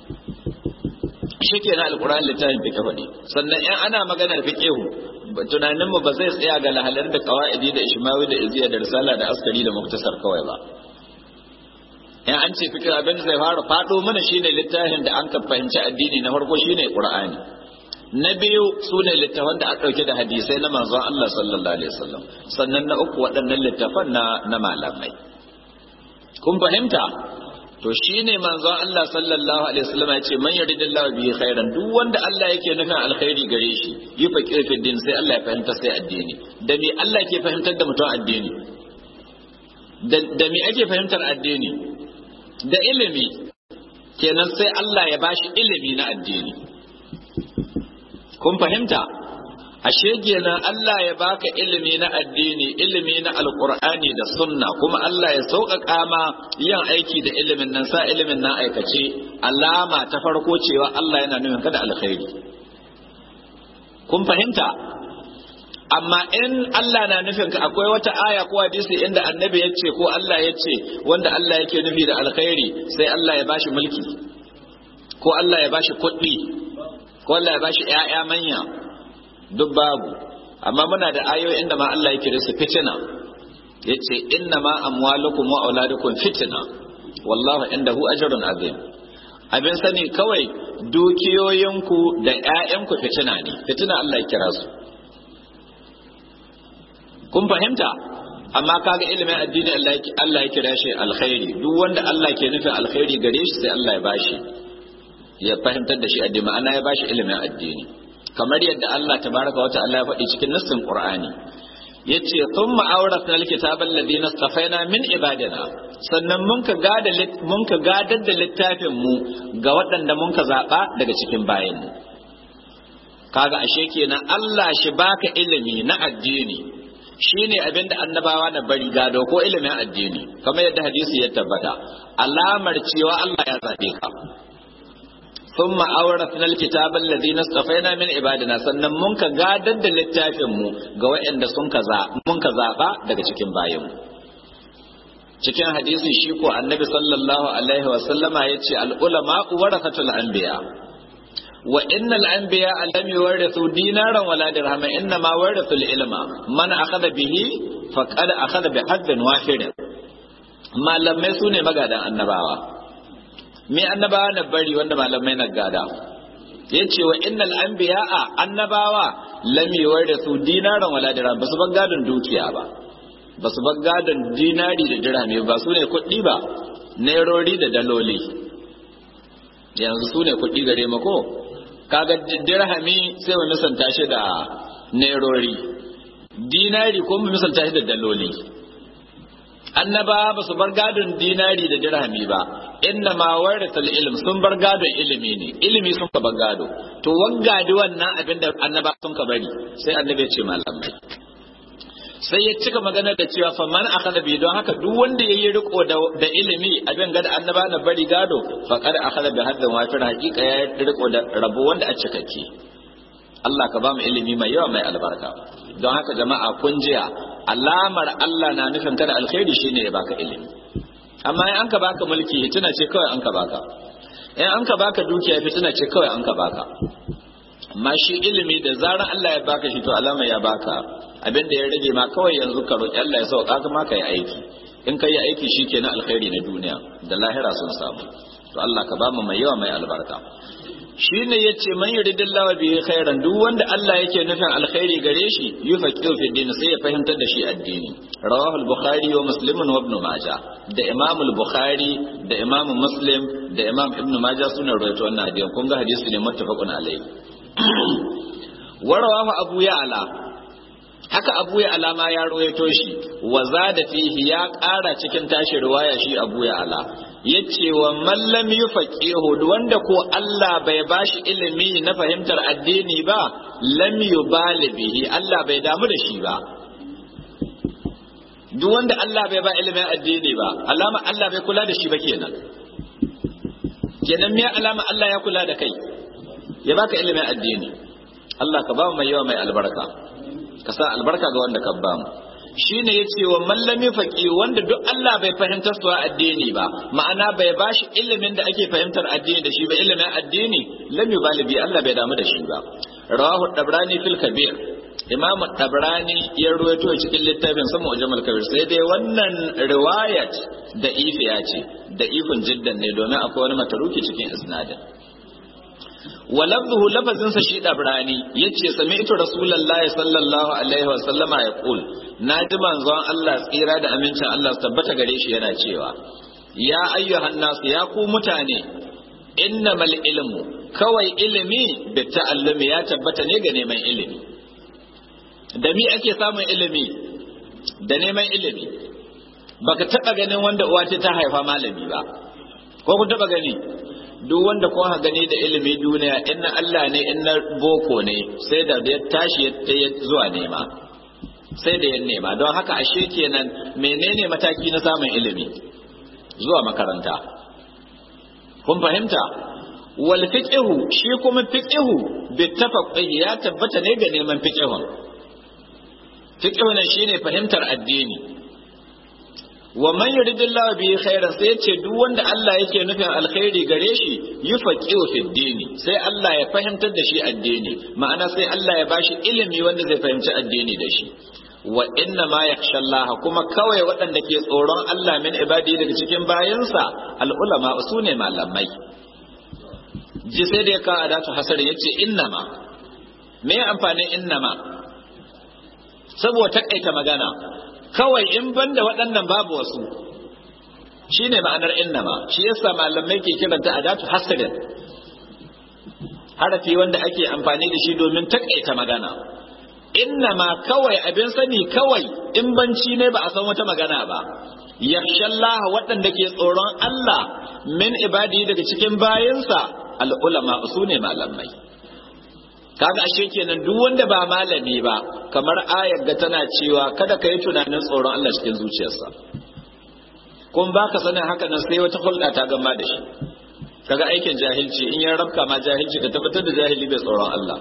shi ke na alqur'ani littafin fiqh faɗi sannan in ana maganar fiqhu tunaninmu ba zai tsaya ga lahalar da kawa'idi da ishmawi da iziya da risala da askari da muktasar kawai ba in an ce fikir abin zai fara fado mana shine littafin da an ka fahimci addini na farko shine qur'ani na biyu su ne littafan da aka dauke da hadisai na manzon Allah sallallahu alaihi wasallam sannan na uku waɗannan littafan na na malamai kun fahimta to shine manzon Allah sallallahu alaihi wasallam ya ce man yuridillahu bihi khairan duk wanda Allah yake nufin alkhairi gare shi yi faqir fi din sai Allah ya fahimta sai addini da me Allah ke fahimtar da mutum addini da me ake fahimtar addini da ilimi kenan sai Allah ya bashi ilimi na addini kun fahimta ashe kenan Allah ya baka ilimi na addini ilimi na alqur'ani da sunna kuma Allah ya sauƙaƙa ma yin aiki da ilimin nan sa ilimin nan aikace alama ta farko cewa Allah yana nufin kada alkhairi kun fahimta amma in Allah na nufin ka akwai wata aya ko hadisi inda annabi ya ce ko Allah ya ce wanda Allah yake nufi da alkhairi sai Allah ya bashi mulki ko Allah ya bashi kuɗi ko Allah ya bashi ƴaƴa manya duk babu amma muna da ayoyi inda ma Allah yake su fitina yace inna ma amwalukum wa auladukum fitna wallahu indahu ajrun azim abin sani kawai dukiyoyinku da ƴaƴanku fitina ne fitina Allah ya kira su kun fahimta amma kaga ilimin addini Allah ya kira shi alkhairi duk wanda Allah ke nufin alkhairi gare shi sai Allah ya bashi ya fahimtar da shi addini ma'ana ya bashi ilimin addini kamar yadda Allah tabaraka wa ta'ala ya faɗi cikin nassin Qur'ani yace thumma awrasna alkitaba alladhina istafaina min ibadina sannan mun ka gada mun ka gadar da littafin mu ga waɗanda mun ka zaba daga cikin bayin mu kaga ashe kenan Allah shi baka ilimi na addini shine abin da annabawa na bari gado ko ilimin addini kamar yadda hadisi ya tabbata alamar cewa Allah ya zabe ka ثم أورثنا الكتاب الذين اصطفينا من عبادنا sannan mun ka gadar da littafin mu ga waɗanda sun ka mun ka zaba daga cikin bayin mu cikin hadisi shi ko annabi sallallahu alaihi wa sallama yace al ulama warathatul anbiya wa innal anbiya lam yuwarithu dinaran wala dirhaman inna ma warathu ilma man akhadha bihi faqad akhadha bi haddin wahid malamai su ne magadan annabawa me annabawa na bari wanda malamai na gada ya ce wa innal anbiya'a annabawa lam su dinaran wala dirham basu bar gadon dukiya ba basu bar gadon dinari da dirhami ba su ne kuɗi ba nairori da daloli yanzu su ne kuɗi gare mu ko kaga dirhami sai mu misalta shi da nairori dinari ko mu misalta shi da daloli annaba ba su bar gadon dinari da dirhami ba inna ma waratul ilm sun bar gadon ilimi ne ilimi sun ka bar gado to waggadi wannan abin da annaba sun ka bari sai annabi ya ce malamai sai ya cika magana da cewa fa man akhadha bi don haka duk wanda yayi riko da, da ilimi abin gada annaba na bari gado fa qad akhadha bi haddan wafir haqiqa ya riko da rabo wanda a cikakke Allah ka ba mu ilimi mai yawa mai albarka don haka jama'a kun jiya alamar Allah na nufin kada alkhairi shine ya baka ilimi amma in an ka baka mulki fitina ce kawai an ka baka in an ka baka dukiya fitina ce kawai an ka baka amma shi ilimi da zarar Allah ya baka shi to alama ya baka abin da ya rage ma kawai yanzu ka roki Allah ya sauka ka ma ka yi aiki in ka yi aiki shikenan alkhairi na duniya da lahira sun samu to Allah ka ba mu mai yawa mai albarka shi ne ya ce man yuridillahu bihi khairan duk wanda Allah yake nufin alkhairi gare shi yufaqihu fi din sai ya fahimtar da shi addini rawahu al-bukhari wa muslim wa ibn majah da imam al-bukhari da imam muslim da imam ibn majah suna rawaito wannan hadisi kun ga hadisi ne muttafaqun alayhi wa rawahu abu ya'la haka abu ya'la ma ya rawaito shi wa zada fihi ya ƙara cikin tashi riwaya shi abu ya'la yace wa mallam yufaqihu wanda ko Allah bai bashi ilimi na fahimtar addini ba lam yubali bihi Allah bai damu da shi ba duk wanda Allah bai ba ilimin addini ba alama Allah bai kula da shi ba kenan kenan me alama Allah ya kula da kai ya baka ilimin addini Allah ka ba mu mai yawa mai albarka ka sa albarka ga wanda ka ba mu shine yace wa mallami faqi wanda duk Allah bai fahimtar su addini ba ma'ana bai bashi ilimin da ake fahimtar addini da shi ba ilimin addini lam yubalibi Allah bai damu da shi ba rawahu dabrani fil kabir imam tabrani ya ruwaito cikin littafin sa mu'jamal kabir sai dai wannan riwayat da ifiya ce da ifin jiddan ne domin akwai wani mataruki cikin isnadin wa lafzuhu lafazin sa shi dabrani yace sami'tu rasulullahi sallallahu alaihi wa sallama yaqul naji manzon Allah tsira da amincin Allah su tabbata gare shi yana cewa ya ayyuhan nasu ya ku mutane innamal ilmu kawai ilimi bi ta'allumi ya tabbata ne ga neman ilimi da mi ake samun ilimi da neman ilimi baka taba ganin wanda uwa ta haifa malami ba ko ku taba gani duk wanda kun ha gani da ilimi duniya inna Allah ne inna boko ne sai da ya tashi ya zuwa nema sai da ya nema don haka ashe kenan menene mataki na samun ilimi zuwa makaranta kun fahimta wal fiqhu shi kuma fiqhu bi tafaqquh ya tabbata ne ga neman fiqhun fiqhu ne shine fahimtar addini wa man yuridillahu bihi khairan sai yace duk wanda Allah yake nufin alkhairi gare shi yufaqihu fi dini sai Allah ya fahimtar da shi addini ma'ana sai Allah ya bashi ilimi wanda zai fahimci addini da shi wa inna ma yakhsha Allah kuma kawai waɗanda ke tsoron Allah min ibadi daga cikin bayansa al ulama sune malamai ji sai da ya kawo adatu hasar yace innama me amfanin innama saboda takaita magana kawai in banda waɗannan babu wasu shine ma'anar innama shi yasa malamai ke kiranta adatu hasrin harafi wanda ake amfani da shi domin takaita magana innama kawai abin sani kawai in banci ne ba a san wata magana ba yakhshallah waɗanda ke tsoron Allah min ibadi daga cikin bayansa al'ulama su ne malamai kaga ashe kenan duk wanda ba malami ba kamar ayar ga tana cewa kada ka yi tunanin tsoron Allah cikin zuciyarsa kun baka sanin haka nan sai wata hulɗa ta gama da shi kaga aikin jahilci in ya rabka ma jahilci ka tabbatar da jahili bai tsoron Allah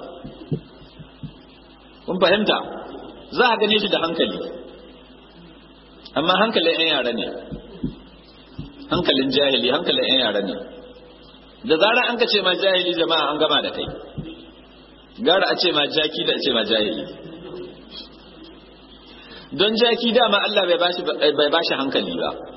kun fahimta za a gane shi da hankali amma hankalin 'yan yara ne hankalin jahili hankalin 'yan yara ne da zarar an ka ce ma jahili jama'a an gama da kai gara a ce ma jaki da a ce ma jahili don jaki dama Allah bai bashi bai bashi hankali ba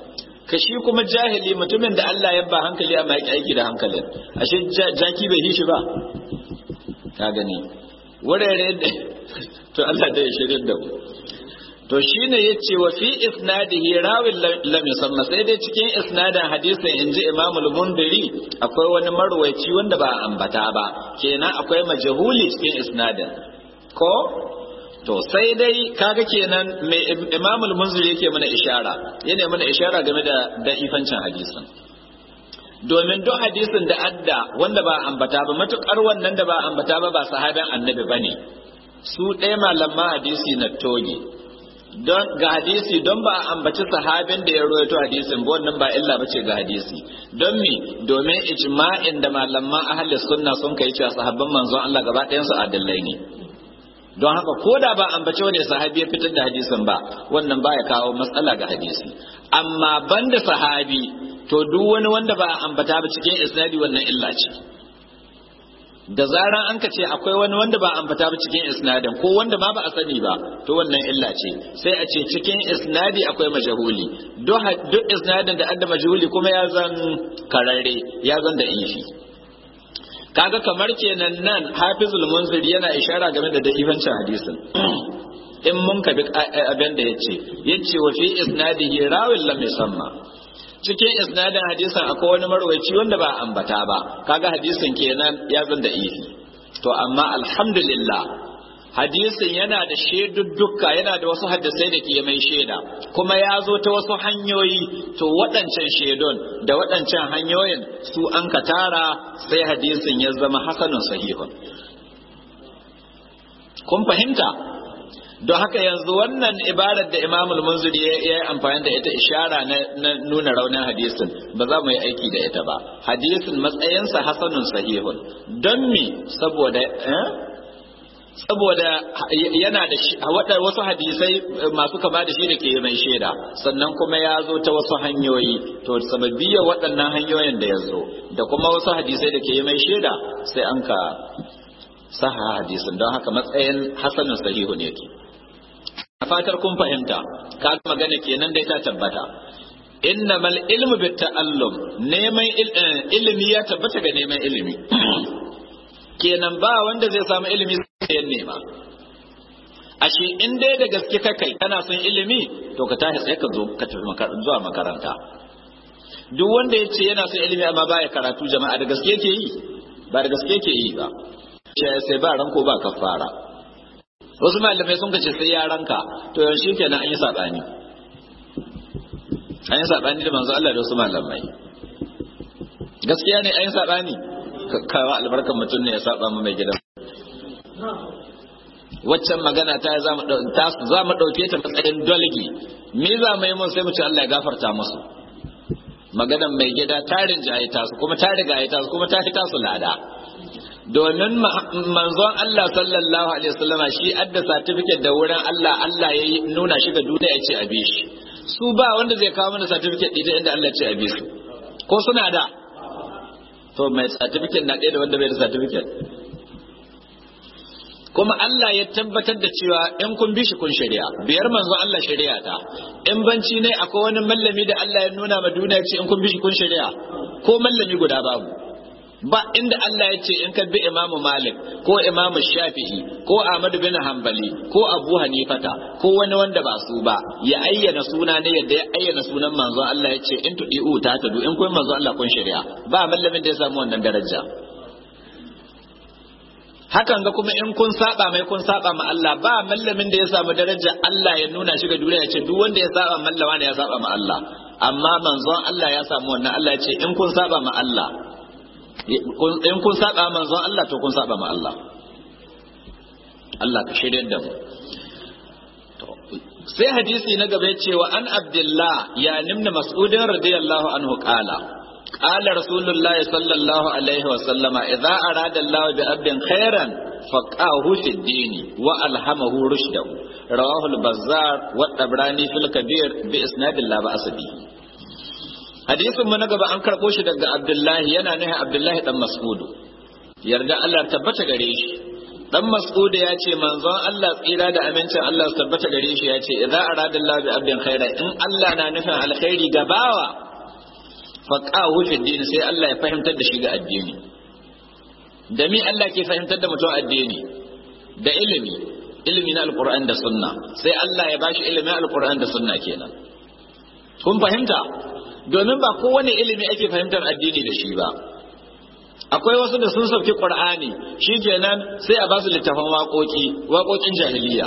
ka shi kuma jahili mutumin da Allah ya ba hankali amma ya aiki da hankalin ashe jaki bai yi shi ba ka gani wurare da to Allah da ya shirin da mu to shine yace wa fi isnadihi rawin lam yusamma sai dai cikin isnadin hadisin inji Imam al-Mundiri akwai wani marwaci wanda ba ambata ba kenan akwai majhuli cikin isnadin ko to sai dai kaga kenan mai Imam al-Munziri yake mana ishara yana mana ishara game da da'ifancin hadisin domin duk hadisin da adda wanda ba ambata ba matukar wannan da ba ambata ba ba sahaban annabi bane su ɗaya malaman hadisi na toge don ga hadisi don ba a ambaci sahabin da ya rawaito hadisin ba wannan ba illa bace ga hadisi don me domin ijma'in da malaman ahli sunna sun kai cewa sahabban manzon Allah gaba ɗayan su adillai ne don haka ko da ba ambaci wani sahabi ya fitar da hadisin ba wannan baya kawo matsala ga hadisi amma banda sahabi to duk wani wanda ba a ambata ba cikin isnadi wannan illa ce da zaran an ka ce akwai wani wanda ba ambata ba cikin isnadin ko wanda ma ba a sani ba to wannan illa ce sai a ce cikin isnadi akwai majahuli duk isnadin da adda majahuli kuma ya zan kararre ya zan da ifi kaga kamar kenan nan hafizul munzir yana ishara game da da'ifancin hadisin in mun ka bi abin da yace yace wa fi isnadihi rawin lam yusamma cikin isnadin hadisin akwai wani marwaci wanda ba ambata ba kaga hadisin kenan ya zan da ifi to amma alhamdulillah hadisin yana da shaidudduka yana da wasu hadisai da ke mai shaida kuma ya zo ta wasu hanyoyi to waɗancan shaidun da waɗancan hanyoyin su an ka tara sai hadisin ya zama hasanun sahihun kun fahimta don haka yanzu wannan ibarar da imam al-munziri ya yi amfani da ita ishara na nuna raunin hadisin ba za mu yi aiki da ita ba hadisin matsayinsa hasanun sahihun don me saboda saboda yana da wasu hadisai masu kama da shi da ke mai shaida sannan kuma ya zo ta wasu hanyoyi to sababiyar waɗannan hanyoyin da ya zo da kuma wasu hadisai da ke mai shaida sai an ka saha hadisin don haka matsayin hasanun sahihun yake a fatar kun fahimta ka magana kenan dai ta tabbata innamal ilmu bit ta'allum neman ilimi ya tabbata ga neman ilimi kenan ba wanda zai samu ilimi sai ya nema ashe in dai da gaske ka kai kana son ilimi to ka tashi sai ka zo ka tafi zuwa makaranta duk wanda ya ce yana son ilimi amma baya karatu jama'a da gaske yake yi ba da gaske yake yi ba sai ba ranko ba kafara wasu malamai sun kace sai ya ranka to yaushe kenan an yi sabani an yi sabani da manzo Allah da wasu malamai gaskiya ne an yi sabani kawo albarkan mutum ne ya saba mu mai gidan waccan magana ta za mu ɗauke ta matsayin dolgi me za mu yi mun sai mu ce Allah ya gafarta musu maganan mai gida tarin jaye tasu kuma ta riga ya tasu kuma ta fita su lada domin manzon Allah sallallahu alaihi wasallama shi adda certificate da wurin Allah Allah ya nuna shi ga duniya ya ce a bi shi su ba wanda zai kawo mana certificate ɗin inda Allah ya ce a bi su ko suna da to mai certificate na ɗaya da wanda bai da certificate kuma Allah ya tabbatar da cewa in kun bi shi kun shari'a biyar manzo Allah shari'a ta in banci ne akwai wani mallami da Allah ya nuna ma duniya ce in kun bi shi kun shari'a ko mallami guda babu ba inda Allah ya ce in ka bi Imam Malik ko Imam Shafi'i ko Ahmad bin Hanbali ko Abu Hanifata ko wani wanda ba su ba ya ayyana suna ne yadda ya ayyana sunan manzo Allah ya ce in tudi'u ta tadu in kun manzo Allah kun shari'a ba mallamin da ya samu wannan daraja hakan ga kuma in kun saba mai kun saba ma Allah ba mallamin da ya samu daraja Allah ya nuna shi ga duniya ya ce duk wanda ya saba mallama ne ya saba ma Allah amma manzon Allah ya samu wannan Allah ya ce in kun saba ma Allah in kun saba manzon Allah to kun saba ma Allah Allah ka shirya da mu sai hadisi na gaba ce wa an abdullah ya nimna mas'udin radiyallahu anhu qala qala rasulullahi sallallahu alaihi wa sallama idza arada Allah bi abdin khairan faqahu fi ad-din wa alhamahu rushdahu rawahu al-bazzar wa tabrani fil kabir bi isnadin la ba'sa bihi hadisin mu na gaba an karɓo shi daga abdullahi yana nuna abdullahi dan mas'udu yarda Allah tabbata gare shi dan mas'ud ya ce manzon Allah tsira da amincin Allah su tabbata gare shi ya ce idza arada Allah bi abdin khaira in Allah na nufin alkhairi ga bawa faqahu fi din sai Allah ya fahimtar da shi ga addini da mi Allah ke fahimtar da mutum addini da ilimi ilimi na alquran da sunna sai Allah ya bashi ilimin alquran da sunna kenan kun fahimta domin ba kowane ilimi ake fahimtar addini da shi ba akwai wasu da sun sauki qur'ani shikenan sai a ba su littafan waƙoƙi waƙoƙin jahiliya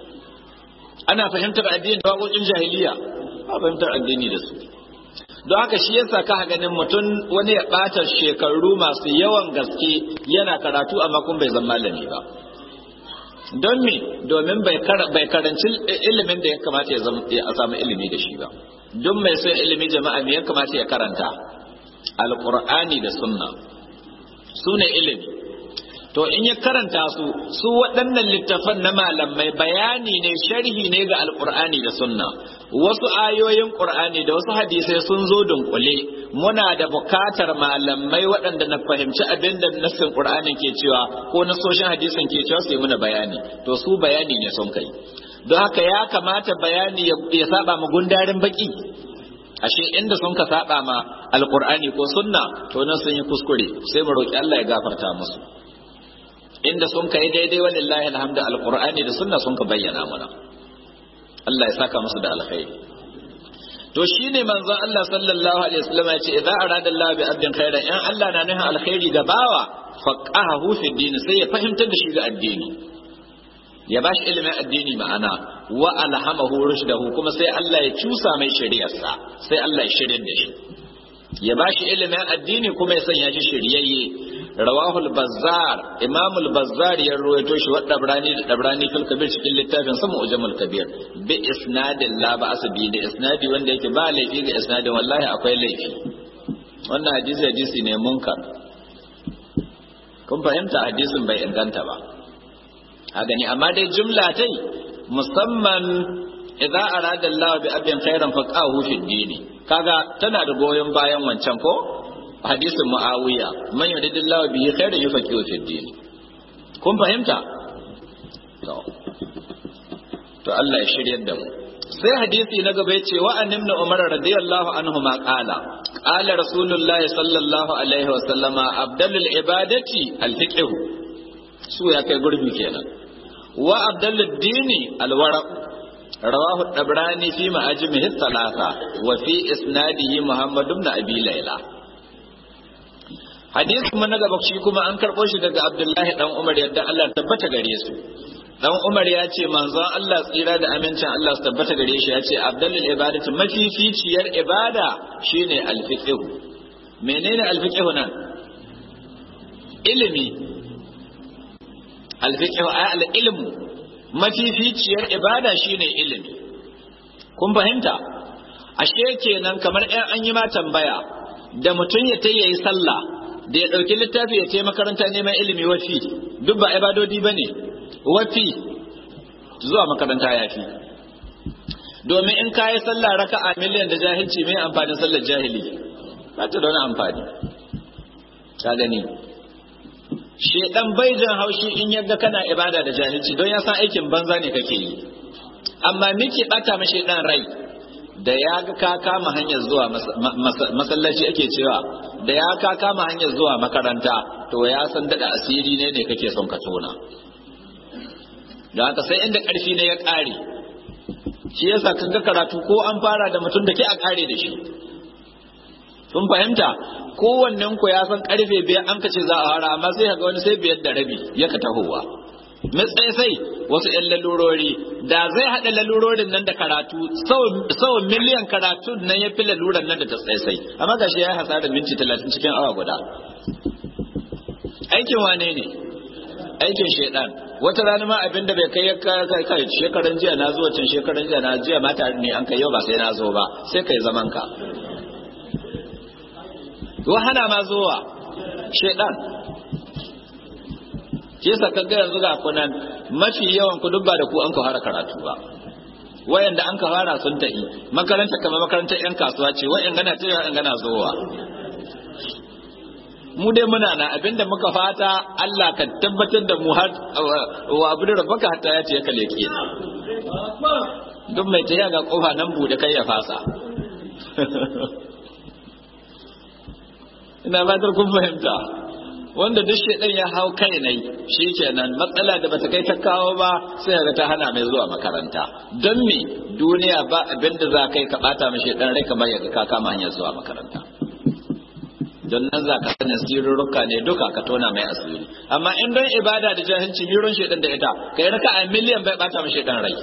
ana fahimtar addini da waƙoƙin jahiliya ba fahimtar addini da su don haka shi yasa ka ganin mutum wani ya ɓata shekaru masu yawan gaske yana karatu amma kun bai zama malami ba don me domin bai karanci ilimin da ya kamata ya samu ilimi da shi ba don mai son ilimi jama'a me ya kamata ya karanta alqur'ani da sunna su ne ilimi to in ya karanta su su waɗannan littafan na malamai bayani ne sharhi ne ga alqur'ani da sunna wasu ayoyin qur'ani da wasu hadisai sun zo dunkule muna da bukatar malamai waɗanda na fahimci abin da nassin qur'anin ke cewa ko nasoshin hadisin ke cewa su yi muna bayani to su bayani ne sun kai don haka ya kamata bayani ya saba mu gundarin baki ashe inda sun ka saba ma alqur'ani ko sunna to nan sun yi kuskure sai mu roki Allah ya gafarta musu inda sun kai daidai wallahi alhamdu alqur'ani da sunna sun ka bayyana mana Allah ya saka musu da alkhairi to shine manzon Allah sallallahu alaihi wasallam ya ce idza arada Allah bi abdin khairan in Allah na nufin alkhairi ga bawa faqahu fi din sai ya fahimtar da shi ga addini ya bashi ilimin addini ma'ana wa alhamahu rushdahu kuma sai Allah ya cusa mai shari'arsa sai Allah ya shirye da shi ya bashi ilimin addini kuma ya sanya shi shiryayye rawahul bazzar imamul bazzar ya ruwaito shi wa dabrani da dabrani fil kabir cikin littafin sa mu'jamul kabir bi isnadin la ba asbi da isnadi wanda yake ba laifi ga isnadin wallahi akwai laifi wannan hadisi hadisi ne munkar kun fahimta hadisin bai inganta ba a gani amma dai jumla tai musamman idza arada Allah bi abin khairan faqahu fi dini kaga tana da goyon bayan wancan ko hadisin muawiya man yuridillahu bihi khairan yufaqihu fi dini kun fahimta to to Allah ya shiryar da mu sai hadisi na gaba yace wa an ibn umar radiyallahu anhu ma qala qala rasulullahi sallallahu alaihi wa sallama abdalul ibadati al-fiqh su ya kai gurbi kenan wa abdallud dini alwara rawahu dabrani fi ma'ajimihi thalatha wa fi isnadihi muhammad ibn abi layla hadisi kuma na gaba shi kuma an karbo shi daga abdullahi dan umar yadda Allah tabbata gare su dan umar ya ce manzon Allah tsira da amincin Allah su tabbata gare shi ya ce abdallul ibadatu mafificiyar ibada shine alfiqh menene alfiqh nan ilimi alfiqh al ilmu mafificiyar ibada shine ilimi kun fahimta ashe kenan kamar ɗan an yi ma tambaya da mutum ya ta yayi sallah da ya ɗauki littafi ya ce makaranta neman ilimi wafi duk ba ibadodi ba ne wafi zuwa makaranta ya fi domin in ka yi sallah raka a miliyan da jahilci mai amfanin sallar jahili ba ta da wani amfani ka gani shedan bai jan haushi in yadda kana ibada da jahilci don ya san aikin banza ne kake yi amma miki bata mashi dan rai da ya ga ka kama hanyar zuwa masallaci ake cewa da ya ka kama hanyar zuwa makaranta to ya san dada asiri ne ne kake son ka tona don haka sai inda karfi ne ya kare shi yasa kan ga karatu ko an fara da mutum da ke a kare da shi kun fahimta kowannen ku ya san karfe biyar an kace za a fara amma sai ga wani sai biyar da rabi ya ka tahowa matsayi sai wasu yan lalurori da zai haɗa lalurorin nan da karatu sau miliyan karatu nan ya fi laluran nan da ta tsaye amma ga shi ya hasara minti talatin cikin awa guda aikin wane ne aikin shaidan wata rana ma abin da bai kai ya kai kai shekaran jiya na zo can shekaran jiya na jiya mata ne an kai yau ba sai na zo ba sai kai zaman ka hana ma zuwa shaidan ke sa kaga yanzu ga kunan mafi yawan ku duk ba da ku an ka fara karatu ba wayanda an ka fara sun tafi makaranta kamar makarantar yan kasuwa ce wayan gana ta yan gana zuwa mu dai muna na abinda muka fata Allah ka tabbatar da mu har wa abu da rabbaka hatta ya ce ya kale ke duk mai tafiya ga kofa nan bude kai ya fasa ina fatar kun fahimta wanda duk shedan ya hau kai nai shikenan matsala da bata kai ta kawo ba sai ga ta hana mai zuwa makaranta don me duniya ba abinda za kai ka bata mai shedan rai kamar yaga ka kama hanyar zuwa makaranta don nan za ka sanin sirrurruka ne duka ka tona mai asiri amma in don ibada da jahilci miron shedan da ita kai raka a miliyan bai bata mai shedan rai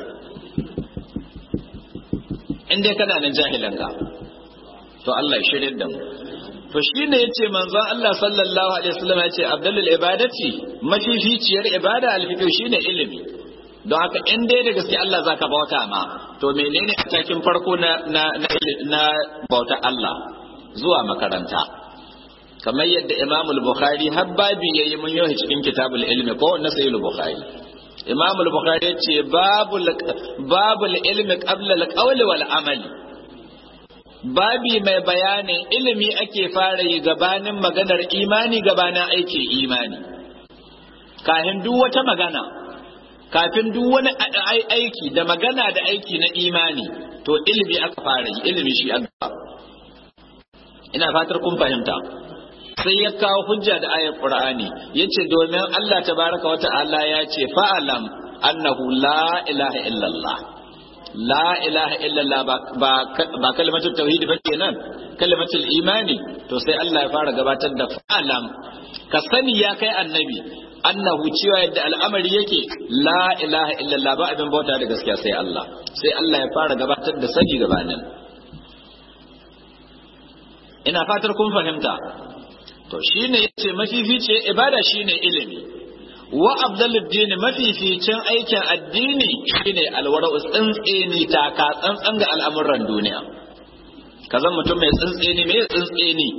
in dai kana nan jahilan ka to Allah ya shirye da mu to shine yace manzon Allah sallallahu alaihi wasallam yace abdulul ibadati mafificiyar ibada alfiqh shine ilimi don haka in dai da gaske Allah zaka bauta ma to menene atakin farko na na na bauta Allah zuwa makaranta kamar yadda Imam al-Bukhari har babi yayi mun yi cikin kitabul ilmi ko na sahih al-Bukhari Imam al-Bukhari yace babul babul ilmi qabla al-qawli wal amali babi mai bayanin ilimi ake fara yi gabanin maganar imani gabanin aikin imani kafin duk wata magana kafin duk wani aiki da magana da aiki na imani to ilimi aka fara yi ilimi shi aka ina fatar kun fahimta sai ya kawo hujja da ayar qur'ani yace domin Allah tabaraka wa ta'ala ya ce fa'alam annahu la ilaha illallah la ilaha illallah ba ba kalmatul tauhid ba kenan kalmatul imani to sai Allah ya fara gabatar da fa'alam ka sani ya kai annabi annahu cewa yadda al'amari yake la ilaha illallah ba abin bauta da gaskiya sai Allah sai Allah ya fara gabatar da sani gabanin ina fatar kun fahimta to shine yace mafifice ibada shine ilimi wa abdaluddin mafificin aikin addini shine alwara tsantseni taka tsantsan ga al'amuran duniya kazan mutum mai tsantseni mai tsantseni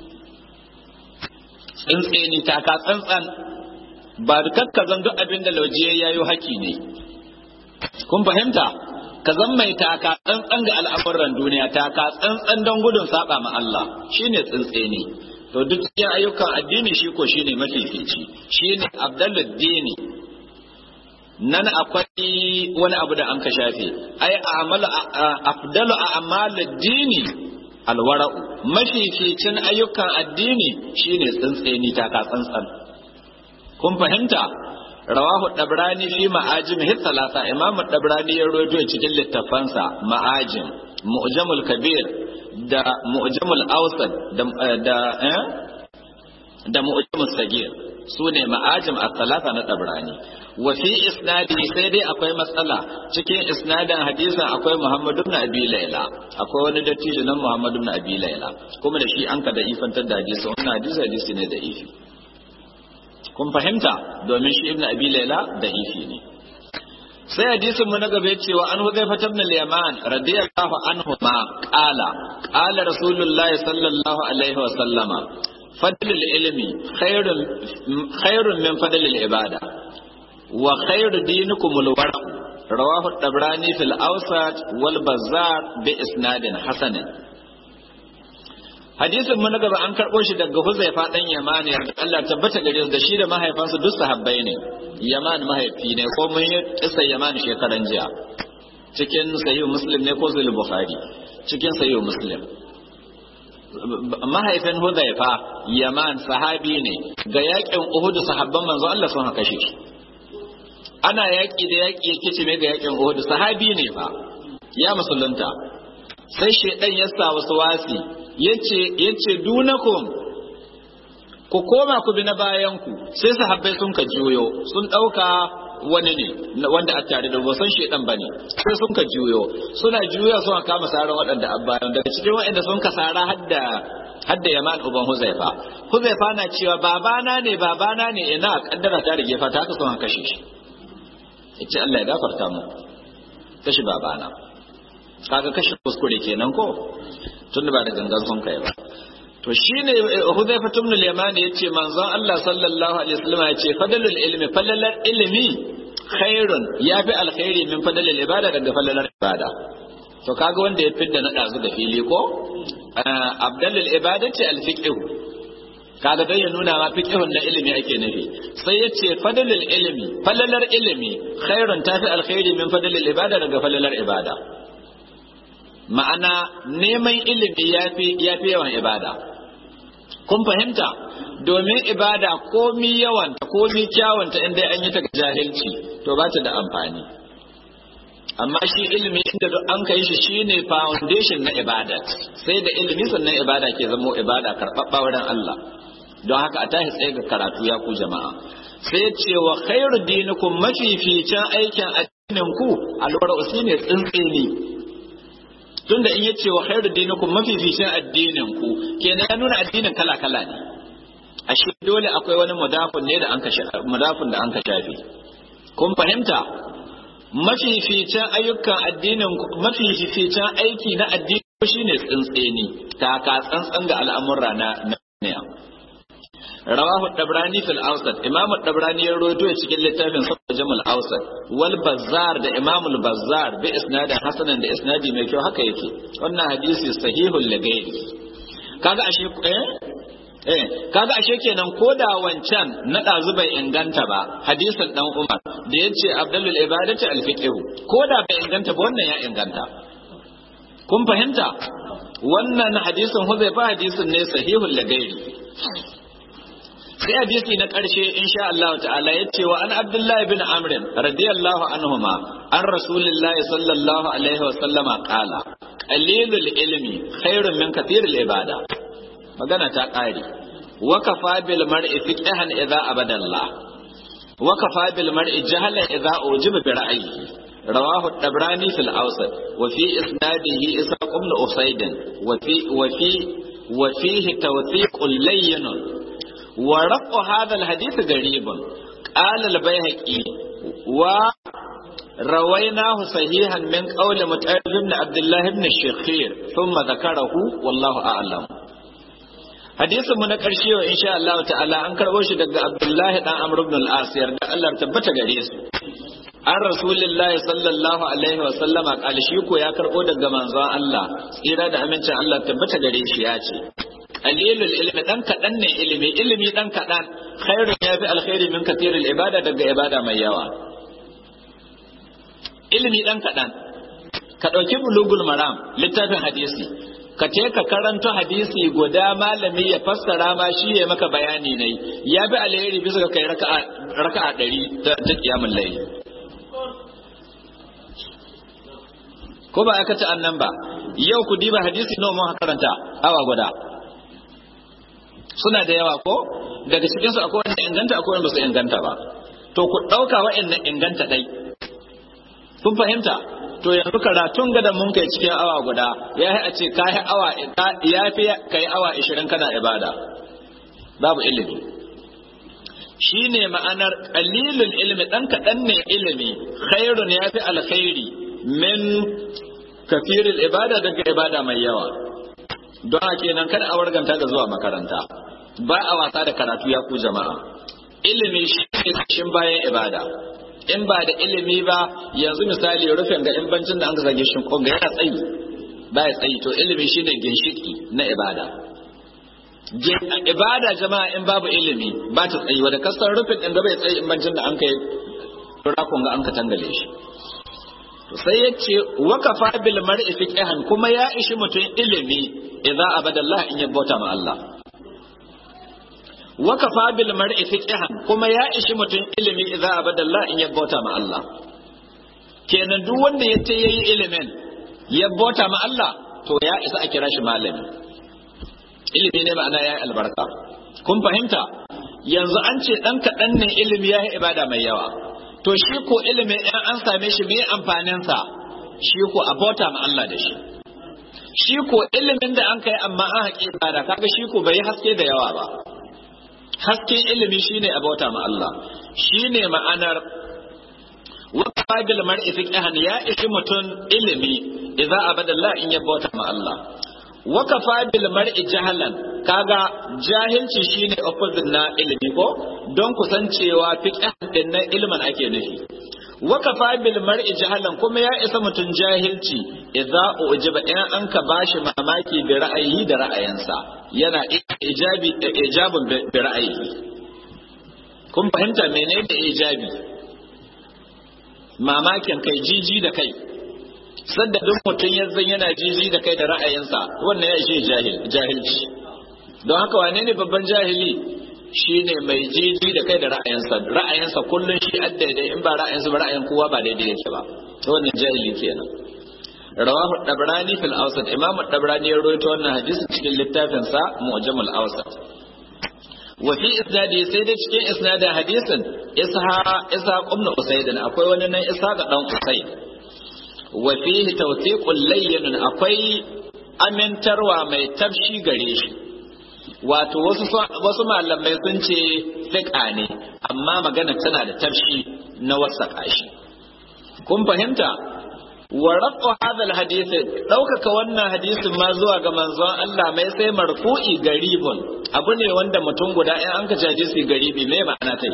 tsantseni taka tsantsan ba dukkan zan duk abin da lauje yayo haki ne kun fahimta ka zan mai taka tsantsan ga al'amuran duniya taka tsantsan don gudun saba ma Allah shine tsantseni to duk cikin ayyukan addini shi ko shine mafifici shine abdaluddini nan akwai wani abu da an ka shafe ai a'malu afdalu a'maluddini alwara'u mafificin ayyukan addini shine tsantseni taka tsantsan kun fahimta rawahu dabrani fi ma'ajim hi salasa imamu dabrani ya rawaito cikin littafansa ma'ajim mu'jamul kabir da mu'jamul awsat da da eh da mu'jamul sagir sune ma'ajim as-salasa na dabrani wa fi isnadi sai dai akwai matsala cikin isnadin hadisin akwai Muhammad ibn Abi Layla akwai wani dattijo nan Muhammad ibn Abi Layla kuma da shi an ka da ifantar da hadisi wannan hadisi hadisi ne da ifi kun fahimta domin shi ibn Abi Layla da ifi ne sai hadisin mu na gaba cewa an huzaifa ibn al-yaman radiyallahu anhu ma qala qala rasulullahi sallallahu alaihi wa sallama fadlul ilmi khairun khairun min fadlil ibada wa khairu dinikum al-warq rawahu at-tabrani fil awsat wal bazzar bi isnadin hasan hadisin mu na gaba an karɓo shi daga Huzaifa dan Yaman yarda Allah tabbata gare su da shi da mahaifansa duk sahabbai ne Yaman mahaifi ne ko mun yi kisa Yaman shekaran jiya cikin sahih Muslim ne ko sahih Bukhari cikin sahih Muslim mahaifin Huzaifa Yaman sahabi ne ga yakin Uhud sahabban manzo Allah sun haka shi ana yaki da yaki yake ce ga yakin Uhud sahabi ne fa ya musulunta sai shedan ya sa wasu wasi yace yace dunakum ku koma ku bi na bayan ku sai sahabbai sun ka juyo sun dauka wani ne wanda a tare da san shedan bane sai sun ka juyo suna juyo suna kama saran waɗanda abbayan daga cikin waɗanda sun ka sara hadda hadda yaman uban huzaifa huzaifa na cewa babana ne babana ne ina kaddara ta rige fata haka sun kashe shi yace Allah ya gafarta mu kashi babana kaga kashe kuskure kenan ko tunda ba da gangan sun kai ba to shine Hudhayfa ibn al-Yaman yace manzon Allah sallallahu alaihi wasallam yace fadlul ilmi falalar ilmi khairun yafi alkhairi min fadlul ibada daga falalar ibada to kaga wanda ya fidda na dazu da fili ko abdalul ibadati al-fiqh kaga dan ya nuna ma fiqhun na ilimi ake nufi sai ya ce fadlul ilmi falalar ilimi khairun tafi alkhairi min fadlul ibada daga falalar ibada ma'ana neman ilimi yafi yafi yawan ibada kun fahimta domin ibada komi yawanta komi kyawanta inda an yi ta jahilci to ba ta da amfani amma shi ilimi inda duk an kai shi shine foundation na ibada sai da ilimi sannan ibada ke zamo ibada karɓaɓɓa wurin Allah don haka a tashi tsaye ga karatu ya ku jama'a sai ya ce wa khairu dinikum mafificin aikin addinin ku alwara usine tsintsini tunda in yace wa khairu dinikum mafificin addinin ku kenan ya nuna addinin kala kala ne ashe dole akwai wani mudafun ne da an ka mudafun da an ka shafe kun fahimta mafificin ayyukan addinin mafificin aiki na addini shine tsintseni taka tsantsan ga al'amura na na rawahu dabrani fil awsat imam dabrani ya rawaito cikin littafin sa jamal awsat wal bazzar da imam al bazzar bi isnadin hasanan da isnadi mai kyau haka yake wannan hadisi sahihul lagairi kaga ashe eh eh kaga ashe kenan ko da wancan na ɗazu bai inganta ba hadisin dan Umar da yace Abdul ibadati al ko da bai inganta ba wannan ya inganta kun fahimta wannan hadisin Huzaifa hadisin ne sahihul lagairi sai hadisi na ƙarshe insha Allah ta'ala yace wa an Abdullahi bin Amr radiyallahu anhuma an Rasulillahi sallallahu alaihi wa sallama qala qalilul ilmi khairun min kathiril ibada magana ta ƙare wakafa bil mar'i fiqhan idza abadallah wakafa bil mar'i jahlan idza ujiba bi ra'yihi rawahu at-tabrani fil awsat wa fi isnadihi isaq ibn usayd wa fi wa fi wa fihi tawthiq layyin wa raqu hadha al-hadith garibun qala al-bayhaqi wa رويناه صحيحا من قول متعب بن عبد الله بن الشخير ثم ذكره والله أعلم hadisin mu na ƙarshe wa insha Allah ta'ala an karɓo shi daga Abdullahi dan Amr ibn al-As yarda Allah tabbata gare su an Rasulullah sallallahu alaihi wa sallama kali shi ko ya karɓo daga manzon Allah tsira da amincin Allah tabbata gare shi ya ce qalilul ilmi dan kadan ne ilimi ilimi dan kadan khairun yafi alkhairi min kathiril ibada daga ibada mai yawa ilimi dan kadan ka dauki bulugul maram littafin hadisi ka ce ka karanta hadisi guda malami ya fassara ma shi ya maka bayani ne ya bi alheri bisa ga kai raka'a ɗari ta kiyamun layi ko ba aka ci annan ba yau ku diba hadisi nawa mun karanta awa guda suna da yawa ko daga cikin su akwai wanda inganta akwai wanda ba su inganta ba to ku ɗauka wa'annan inganta ɗai kun fahimta to yanzu karatun gada mun kai cikin awa guda ya yi a ce ka yi awa ya fi ka yi awa ishirin kana ibada babu ilimi shi ne ma'anar ƙalilun ilimi ɗan kaɗan ne ilimi khairun ya fi alkhairi min kafirin ibada daga ibada mai yawa don a kenan kada a warganta ga zuwa makaranta ba a wasa da karatu ya ku jama'a ilimi shi ne bayan ibada in ba da ilimi ba yanzu misali rufin ga imbancin da an zage shi ko ga yana tsayi ba ya tsayi to ilimi shine ginshiki na ibada ibada jama'a in babu ilimi ba ta tsayi wanda kasar rufin din da bai tsayi imbancin da an kai rakon ga an ka tangale shi to sai ya ce wakafa bil mar'i fiqhan kuma ya ishi mutum ilimi idza abadallah in ya bauta ma Allah wakafa bil mar'i fiqhan kuma ya ishi mutum ilimi idza abadallah in ya bauta ma Allah kenan duk wanda ya ce yayi ilimin ya bauta ma Allah to ya isa a kira shi malami ilimi ne ma'ana yayi albarka kun fahimta yanzu an ce dan kaɗan ne ilimi yayi ibada mai yawa to shi ko ilimi in an same shi me amfanin sa shi ko a bauta ma Allah da shi shi ko ilimin da an kai amma an haƙi ibada kaga shi ko bai haske da yawa ba hasken ilimi shine a bauta ma Allah shine ma'anar wakafa bil mar'i fiqhan ya ishi mutun ilimi idza abadallah in ya bauta ma Allah wakafa bil mar'i jahalan kaga jahilci shine opposite na ilimi ko don kusancewa fiqhan din na ilmin ake nufi wakafa bil mar'i jahalan kuma ya isa mutun jahilci idza ujiba in an ka bashi mamaki bi ra'ayi da ra'ayinsa yana ijabi ijabun bi ra'ayi kun fahimta menene ijabi mamakin kai jiji da kai sadda duk mutum ya zan yana jiji da kai da ra'ayinsa wannan ya ishe jahilci don haka wane ne babban jahili shine mai jiji da kai da ra'ayinsa ra'ayinsa kullun shi daidai in ba ra'ayinsa ba ra'ayin kowa ba daidai yake ba wannan jahili kenan rawahu dabrani fil awsat imamu dabrani ya rawaito wannan hadisi cikin littafin sa mu'jamul awsat wa fi isnadi sai dai cikin isnadin hadisin isha isha ibn usayd akwai wani nan isha ga dan usayd wa fihi tawthiqul layyin akwai amintarwa mai tafshi gare shi wato wasu wasu malamai sun ce fiqa ne amma magana tana da tafshi na wasaka shi kun fahimta wa rafu hadha alhadith daukaka wannan hadisin ma zuwa ga manzon Allah mai sai marfu'i garibun abu ne wanda mutum guda in an ka jaje su garibi me ma'ana tai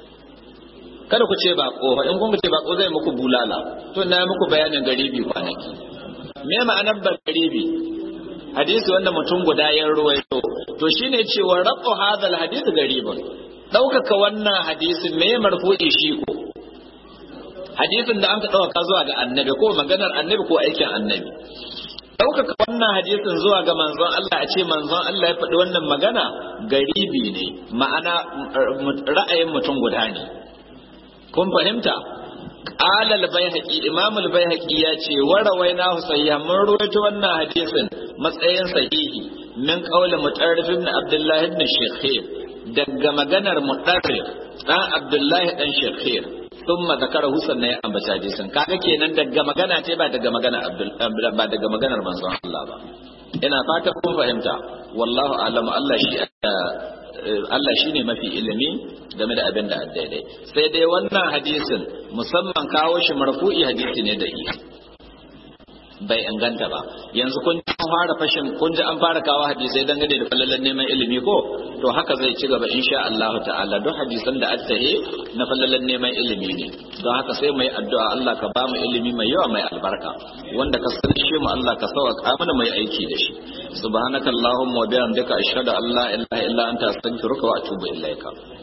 kada ku ce bako in kun ce bako zai muku bulala to na muku bayanin garibi kwanaki me ma'anar ba garibi hadisi wanda mutum guda ya ruwaito to shine cewa rafu hadha alhadith garibun daukaka wannan hadisin me marfu'i shi ko hadisin da an ka ɗauka zuwa ga annabi ko maganar annabi ko aikin annabi ɗaukaka wannan hadisin zuwa ga manzon Allah a ce manzon Allah ya faɗi wannan magana garibi ne ma'ana ra'ayin mutum guda ne kun fahimta قال البيهقي امام البيهقي ya ce warawaina husayya mun ruwaito wannan hadisin matsayin sahihi min qawl mutarrif ibn abdullah ibn shakhir daga maganar mutarrif dan abdullah dan shakhir thumma zakarahu sannan ya ambaci hadisin kaga kenan daga magana ce ba daga magana Abdul ba daga maganar manzon Allah ba ina fata kun fahimta wallahu a'lamu Allah shi Allah shine mafi ilimi game da abin da daidai sai dai wannan hadisin musamman kawo shi marfu'i hadisi ne da bai inganta ba yanzu kun ji an fara fashin kun ji an fara kawo hadisai dangane da falalan neman ilimi ko to haka zai ci gaba insha Allah ta'ala duk hadisan da attahe na falalan neman ilimi ne don haka sai mu yi addu'a Allah ka ba mu ilimi mai yawa mai albarka wanda ka sanar mu Allah ka sauka mana mai aiki da shi subhanakallahumma wa bihamdika ashhadu an la ilaha illa anta astaghfiruka wa atubu ilaika